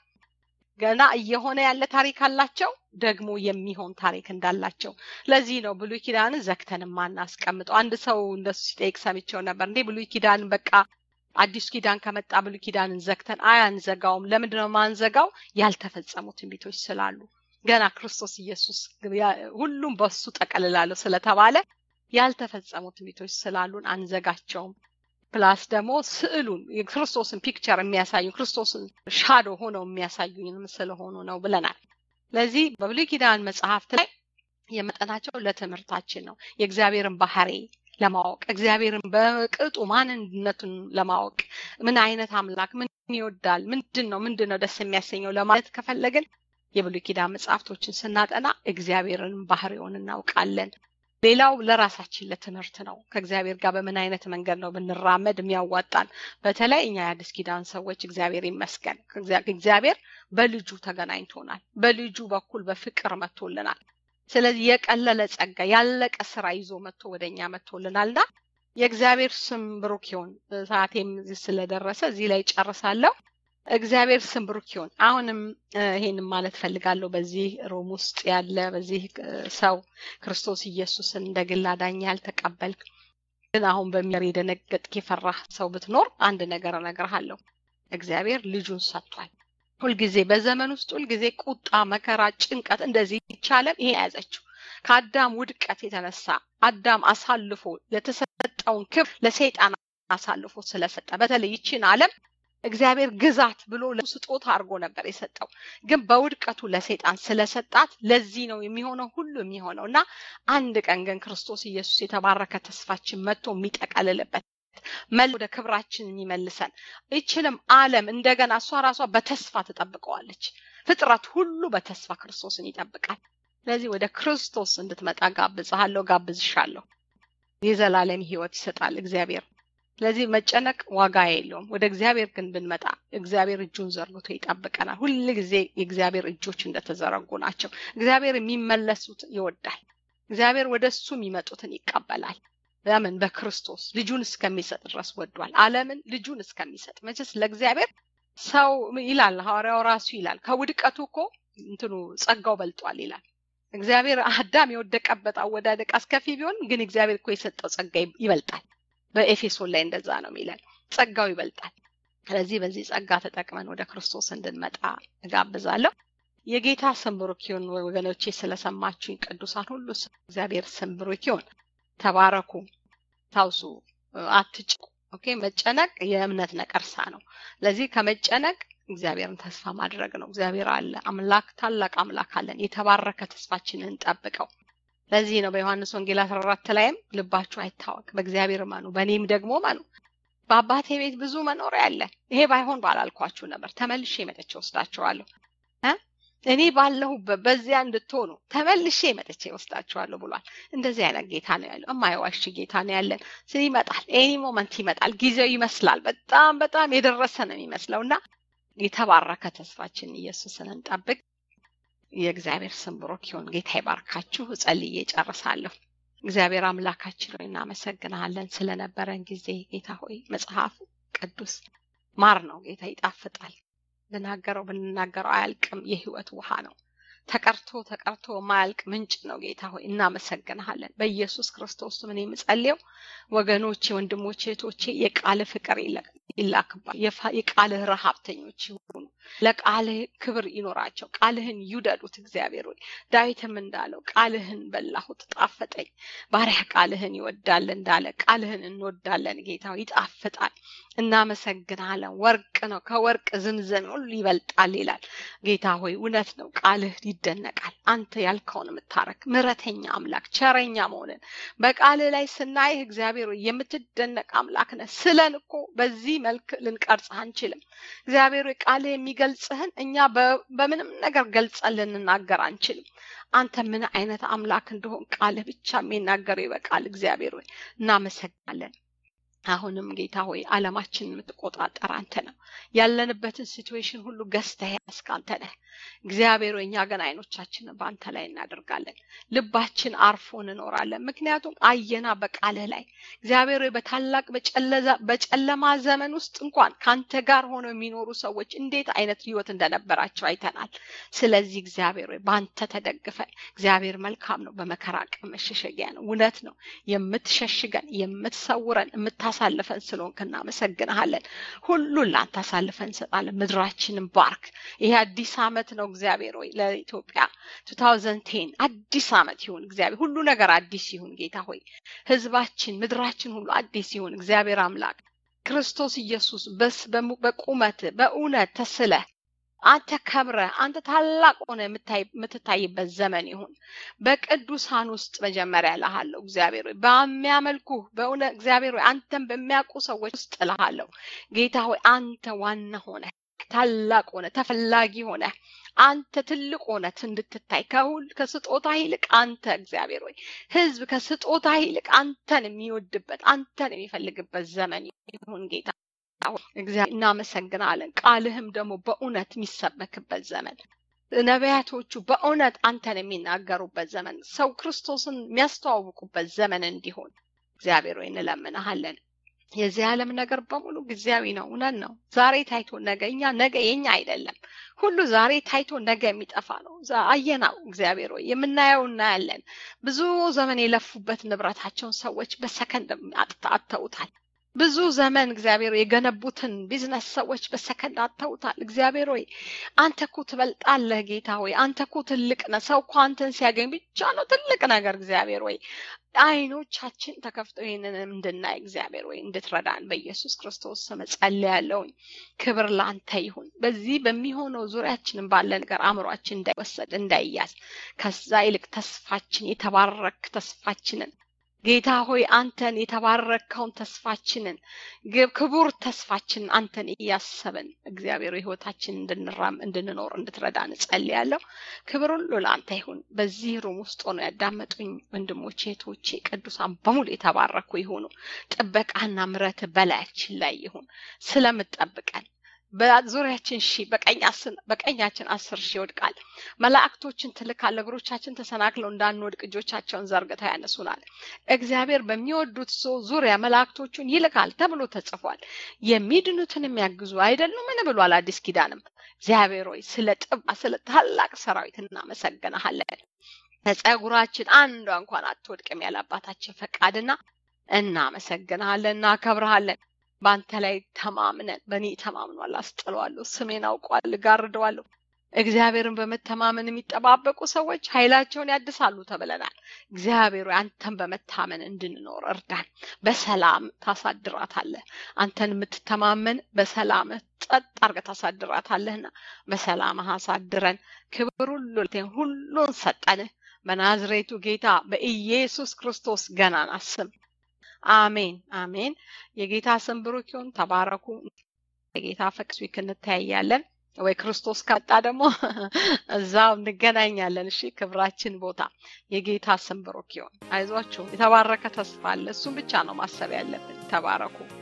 ገና እየሆነ ያለ ታሪክ አላቸው። ደግሞ የሚሆን ታሪክ እንዳላቸው ለዚህ ነው ብሉይ ኪዳንን ዘግተን ማናስቀምጠው። አንድ ሰው እንደሱ ሲጠይቅ ሰምቼው ነበር። እንዴ ብሉይ ኪዳን በቃ አዲስ ኪዳን ከመጣ ብሉይ ኪዳንን ዘግተን አያንዘጋውም። ለምንድን ነው ማንዘጋው? ያልተፈጸሙ ትንቢቶች ስላሉ ገና ክርስቶስ ኢየሱስ ሁሉም በሱ ጠቀልላለሁ ስለተባለ ያልተፈጸሙ ትንቢቶች ስላሉን አንዘጋቸውም። ፕላስ ደግሞ ስዕሉን የክርስቶስን ፒክቸር የሚያሳዩ ክርስቶስን ሻዶ ሆነው የሚያሳዩንም ስለሆኑ ነው ብለናል። ለዚህ በብሉይ ኪዳን መጽሐፍት ላይ የመጠናቸው ለትምህርታችን ነው። የእግዚአብሔርን ባህሪ ለማወቅ እግዚአብሔርን በቅጡ ማንነቱን ለማወቅ ምን አይነት አምላክ ምን ይወዳል፣ ምንድን ነው ምንድን ነው ደስ የሚያሰኘው ለማለት ከፈለግን የብሉይ ኪዳን መጽሐፍቶችን ስናጠና እግዚአብሔርን ባህሪውን እናውቃለን። ሌላው ለራሳችን ለትምህርት ነው። ከእግዚአብሔር ጋር በምን አይነት መንገድ ነው ብንራመድ የሚያዋጣን። በተለይ እኛ የአዲስ ኪዳን ሰዎች እግዚአብሔር ይመስገን፣ እግዚአብሔር በልጁ ተገናኝቶናል። በልጁ በኩል በፍቅር መጥቶልናል። ስለዚህ የቀለለ ጸጋ ያለቀ ስራ ይዞ መጥቶ ወደ እኛ መጥቶልናልና የእግዚአብሔር ስም ብሩክ ይሁን። ሰዓቴም ስለደረሰ እዚህ ላይ ጨርሳለሁ። እግዚአብሔር ስም ብሩክ ይሁን። አሁንም ይሄንን ማለት ፈልጋለሁ። በዚህ ሮም ውስጥ ያለ በዚህ ሰው ክርስቶስ ኢየሱስን እንደ ግል አዳኝ ያልተቀበልክ ግን አሁን በሚር የደነገጥክ የፈራህ ሰው ብትኖር አንድ ነገር እነግርሃለሁ። እግዚአብሔር ልጁን ሰጥቷል። ሁልጊዜ በዘመን ውስጥ ሁልጊዜ ቁጣ፣ መከራ፣ ጭንቀት እንደዚህ ይቻለም ይሄ የያዘችው ከአዳም ውድቀት የተነሳ አዳም አሳልፎ የተሰጠውን ክብር ለሰይጣን አሳልፎ ስለሰጠ በተለይ ይችን ዓለም እግዚአብሔር ግዛት ብሎ ስጦታ አድርጎ ነበር የሰጠው። ግን በውድቀቱ ለሰይጣን ስለሰጣት ለዚህ ነው የሚሆነው ሁሉ የሚሆነው እና አንድ ቀን ግን ክርስቶስ ኢየሱስ የተባረከ ተስፋችን መጥቶ የሚጠቀልልበት መል ወደ ክብራችን የሚመልሰን ይችንም ዓለም እንደገና እሷ ራሷ በተስፋ ትጠብቀዋለች። ፍጥረት ሁሉ በተስፋ ክርስቶስን ይጠብቃል። ስለዚህ ወደ ክርስቶስ እንድትመጣ ጋብዝሃለሁ፣ ጋብዝሻለሁ። የዘላለም ሕይወት ይሰጣል እግዚአብሔር። ስለዚህ መጨነቅ ዋጋ የለውም። ወደ እግዚአብሔር ግን ብንመጣ እግዚአብሔር እጁን ዘርግቶ ይጠብቀናል። ሁል ጊዜ የእግዚአብሔር እጆች እንደተዘረጉ ናቸው። እግዚአብሔር የሚመለሱት ይወዳል። እግዚአብሔር ወደ እሱ የሚመጡትን ይቀበላል። ለምን በክርስቶስ ልጁን እስከሚሰጥ ድረስ ወዷል ዓለምን ልጁን እስከሚሰጥ መቼስ ለእግዚአብሔር ሰው ይላል ሐዋርያው ራሱ ይላል ከውድቀቱ እኮ እንትኑ ጸጋው በልጧል ይላል እግዚአብሔር አዳም የወደቀበት አወዳደቅ አስከፊ ቢሆን ግን እግዚአብሔር እኮ የሰጠው ጸጋ ይበልጣል በኤፌሶን ላይ እንደዛ ነው የሚለን ጸጋው ይበልጣል ስለዚህ በዚህ ጸጋ ተጠቅመን ወደ ክርስቶስ እንድንመጣ እጋብዛለሁ የጌታ ስም ብሩክ ይሁን ወገኖቼ ስለሰማችሁኝ ቅዱሳን ሁሉ እግዚአብሔር ስም ብሩክ ይሁን ተባረኩ ታውሱ አትጭቁ ኦኬ መጨነቅ የእምነት ነቀርሳ ነው ለዚህ ከመጨነቅ እግዚአብሔርን ተስፋ ማድረግ ነው እግዚአብሔር አለ አምላክ ታላቅ አምላክ አለን የተባረከ ተስፋችንን እንጠብቀው ለዚህ ነው በዮሐንስ ወንጌል 14 ላይም ልባችሁ አይታወቅ በእግዚአብሔር መኑ በእኔም ደግሞ መኑ በአባቴ ቤት ብዙ መኖሪያ አለ ይሄ ባይሆን ባላልኳችሁ ነበር ተመልሼ መጥቼ ወስዳችኋለሁ እኔ ባለሁበት በዚያ እንድትሆኑ ተመልሼ መጥቼ ወስዳችኋለሁ ብሏል እንደዚህ አይነት ጌታ ነው ያለው እማይዋሽ ጌታ ነው ያለን ስለ ይመጣል ኤኒ ሞመንት ይመጣል ጊዜው ይመስላል በጣም በጣም የደረሰ ነው የሚመስለው እና የተባረከ ተስፋችን ኢየሱስን እንጠብቅ የእግዚአብሔር ስም ብሩክ ይሁን ጌታ ይባርካችሁ ጸልዬ ጨርሳለሁ እግዚአብሔር አምላካችን ሆይ እናመሰግናለን ስለነበረን ጊዜ ጌታ ሆይ መጽሐፍ ቅዱስ ማር ነው ጌታ ይጣፍጣል ብናገረው ብንናገረው አያልቅም የህይወት ውሃ ነው ተቀርቶ ተቀርቶ ማያልቅ ምንጭ ነው ጌታ ሆይ እናመሰግንሃለን በኢየሱስ ክርስቶስ ምን የምጸልየው ወገኖቼ ወንድሞቼ እህቶቼ የቃል ፍቅር ይላክባል የቃልህ ረሀብተኞች ይሆኑ ለቃልህ ክብር ይኖራቸው ቃልህን ይውደዱት እግዚአብሔር ሆይ ዳዊትም እንዳለው ቃልህን በላሁት ጣፈጠኝ ባሪያ ቃልህን ይወዳል እንዳለ ቃልህን እንወዳለን ጌታ ይጣፍጣል እናመሰግናለን ወርቅ ነው ከወርቅ ዝምዘም ሁሉ ይበልጣል ይላል ጌታ ሆይ እውነት ነው ቃልህ ይደነቃል አንተ ያልከውን የምታረክ ምረተኛ አምላክ ቸረኛ መሆንን በቃልህ ላይ ስናይህ እግዚአብሔር ሆይ የምትደነቅ አምላክ ነህ ስለን እኮ በዚህ መልክ ልንቀርጽህ አንችልም እግዚአብሔር ሆይ ቃልህ የሚገልጽህን እኛ በምንም ነገር ገልጸን ልንናገር አንችልም አንተ ምን አይነት አምላክ እንደሆን ቃልህ ብቻ የሚናገረው ይበቃል እግዚአብሔር ሆይ እናመሰግናለን አሁንም ጌታ ሆይ አለማችን የምትቆጣጠር አንተ ነው ያለንበትን ሲትዌሽን ሁሉ ገዝተህ ያስክ አንተ ነህ እግዚአብሔር እኛ ግን አይኖቻችንን በአንተ ላይ እናደርጋለን ልባችን አርፎ እንኖራለን ምክንያቱም አየና በቃልህ ላይ እግዚአብሔር በታላቅ በጨለማ ዘመን ውስጥ እንኳን ከአንተ ጋር ሆነው የሚኖሩ ሰዎች እንዴት አይነት ህይወት እንደነበራቸው አይተናል ስለዚህ እግዚአብሔር በአንተ ተደግፈን እግዚአብሔር መልካም ነው በመከራ ቀን መሸሸጊያ ነው እውነት ነው የምትሸሽገን የምትሰውረን የምታሳልፈን ስለሆንክ እናመሰግንሃለን ሁሉን ለአንተ አሳልፈን እንሰጣለን ምድራችንን ባርክ ይሄ አዲስ አመት ነው እግዚአብሔር ሆይ ለኢትዮጵያ 2010 አዲስ አመት ይሁን እግዚአብሔር ሁሉ ነገር አዲስ ይሁን ጌታ ሆይ ህዝባችን ምድራችን ሁሉ አዲስ ይሁን እግዚአብሔር አምላክ ክርስቶስ ኢየሱስ በስ በቁመት በእውነት ተስለ አንተ ከብረ አንተ ታላቅ ሆነ የምትታይበት ዘመን ይሁን በቅዱሳን ውስጥ መጀመሪያ እልሃለሁ እግዚአብሔር ሆይ በሚያመልኩ በእውነ እግዚአብሔር ሆይ አንተን በሚያውቁ ሰዎች ውስጥ እልሃለሁ ጌታ ሆይ አንተ ዋና ሆነ ታላቅ ሆነ ተፈላጊ ሆነ አንተ ትልቅ ሆነ እንድትታይ ከሁል ከስጦታ ይልቅ አንተ እግዚአብሔር ሆይ ህዝብ ከስጦታ ይልቅ አንተን የሚወድበት አንተን የሚፈልግበት ዘመን ይሁን ጌታ እግዚአብሔር እናመሰግናለን ቃልህም ደግሞ በእውነት የሚሰበክበት ዘመን ነቢያቶቹ በእውነት አንተን የሚናገሩበት ዘመን ሰው ክርስቶስን የሚያስተዋውቁበት ዘመን እንዲሆን እግዚአብሔር ወይ እንለምንሃለን የዚህ ዓለም ነገር በሙሉ ጊዜያዊ ነው እውነት ነው ዛሬ ታይቶ ነገ እኛ ነገ የኛ አይደለም ሁሉ ዛሬ ታይቶ ነገ የሚጠፋ ነው አየናው እግዚአብሔር ወይ የምናየው እናያለን ብዙ ዘመን የለፉበት ንብረታቸውን ሰዎች በሰከንድ አጥተውታል ብዙ ዘመን እግዚአብሔር የገነቡትን ቢዝነስ ሰዎች በሰከንድ አተውታል እግዚአብሔር ሆይ አንተ እኮ ትበልጣለህ ጌታ ሆይ አንተ እኮ ትልቅ ነህ ሰው እኮ አንተን ሲያገኝ ብቻ ነው ትልቅ ነገር እግዚአብሔር ሆይ አይኖቻችን ተከፍተው ይህንን እንድናይ እግዚአብሔር ወይ እንድትረዳን በኢየሱስ ክርስቶስ ስም ጸልያለሁኝ ክብር ለአንተ ይሁን በዚህ በሚሆነው ዙሪያችንን ባለ ነገር አእምሯችን እንዳይወሰድ እንዳይያዝ ከዛ ይልቅ ተስፋችን የተባረክ ተስፋችንን ጌታ ሆይ አንተን የተባረከውን ተስፋችንን ክቡር ተስፋችንን አንተን እያሰብን እግዚአብሔር ህይወታችን እንድንራም እንድንኖር እንድትረዳን እጸልያለሁ ክብር ሁሉ ለአንተ ይሁን በዚህ ሩም ውስጥ ሆኖ ያዳመጡኝ ወንድሞቼ እህቶቼ ቅዱሳን በሙሉ የተባረኩ ይሁኑ ጥበቃና ምረት በላያችን ላይ ይሁን ስለምጠብቀን በዙሪያችን ሺህ በቀኛችን አስር ሺህ ይወድቃል። መላእክቶችን ትልካል። እግሮቻችን ተሰናክለው እንዳንወድቅ እጆቻቸውን ዘርግተው ያነሱናል። እግዚአብሔር በሚወዱት ሰው ዙሪያ መላእክቶቹን ይልካል ተብሎ ተጽፏል። የሚድኑትን የሚያግዙ አይደሉምን ብሏል አዲስ ኪዳንም። እግዚአብሔር ሆይ ስለ ጥባ ስለ ታላቅ ሰራዊት እናመሰግናሃለን። ከጸጉራችን አንዷ እንኳን አትወድቅም ያለ አባታችን ፈቃድና እናመሰግንሃለን፣ እናከብረሃለን። በአንተ ላይ ተማምነን በእኔ ተማምኗል፣ አስጥለዋለሁ፣ ስሜን አውቋል፣ እጋርደዋለሁ። እግዚአብሔርን በመተማመን የሚጠባበቁ ሰዎች ኃይላቸውን ያድሳሉ ተብለናል። እግዚአብሔር አንተን በመታመን እንድንኖር እርዳን። በሰላም ታሳድራታለህ። አንተን የምትተማመን በሰላም ጸጥ አድርገህ ታሳድራታለህና በሰላም አሳድረን። ክብር ሁሉ ሁሉን ሰጠንህ በናዝሬቱ ጌታ በኢየሱስ ክርስቶስ ገናና ስም አሜን አሜን። የጌታ ስም ብሩክ ይሁን። ተባረኩ። የጌታ ፈቅስ ዊክ እንተያያለን ወይ ክርስቶስ ከመጣ ደግሞ እዛው እንገናኛለን። እሺ፣ ክብራችን ቦታ የጌታ ስም ብሩክ ይሁን። አይዟችሁ፣ የተባረከ ተስፋ አለ። እሱም ብቻ ነው ማሰብ ያለብን። ተባረኩ።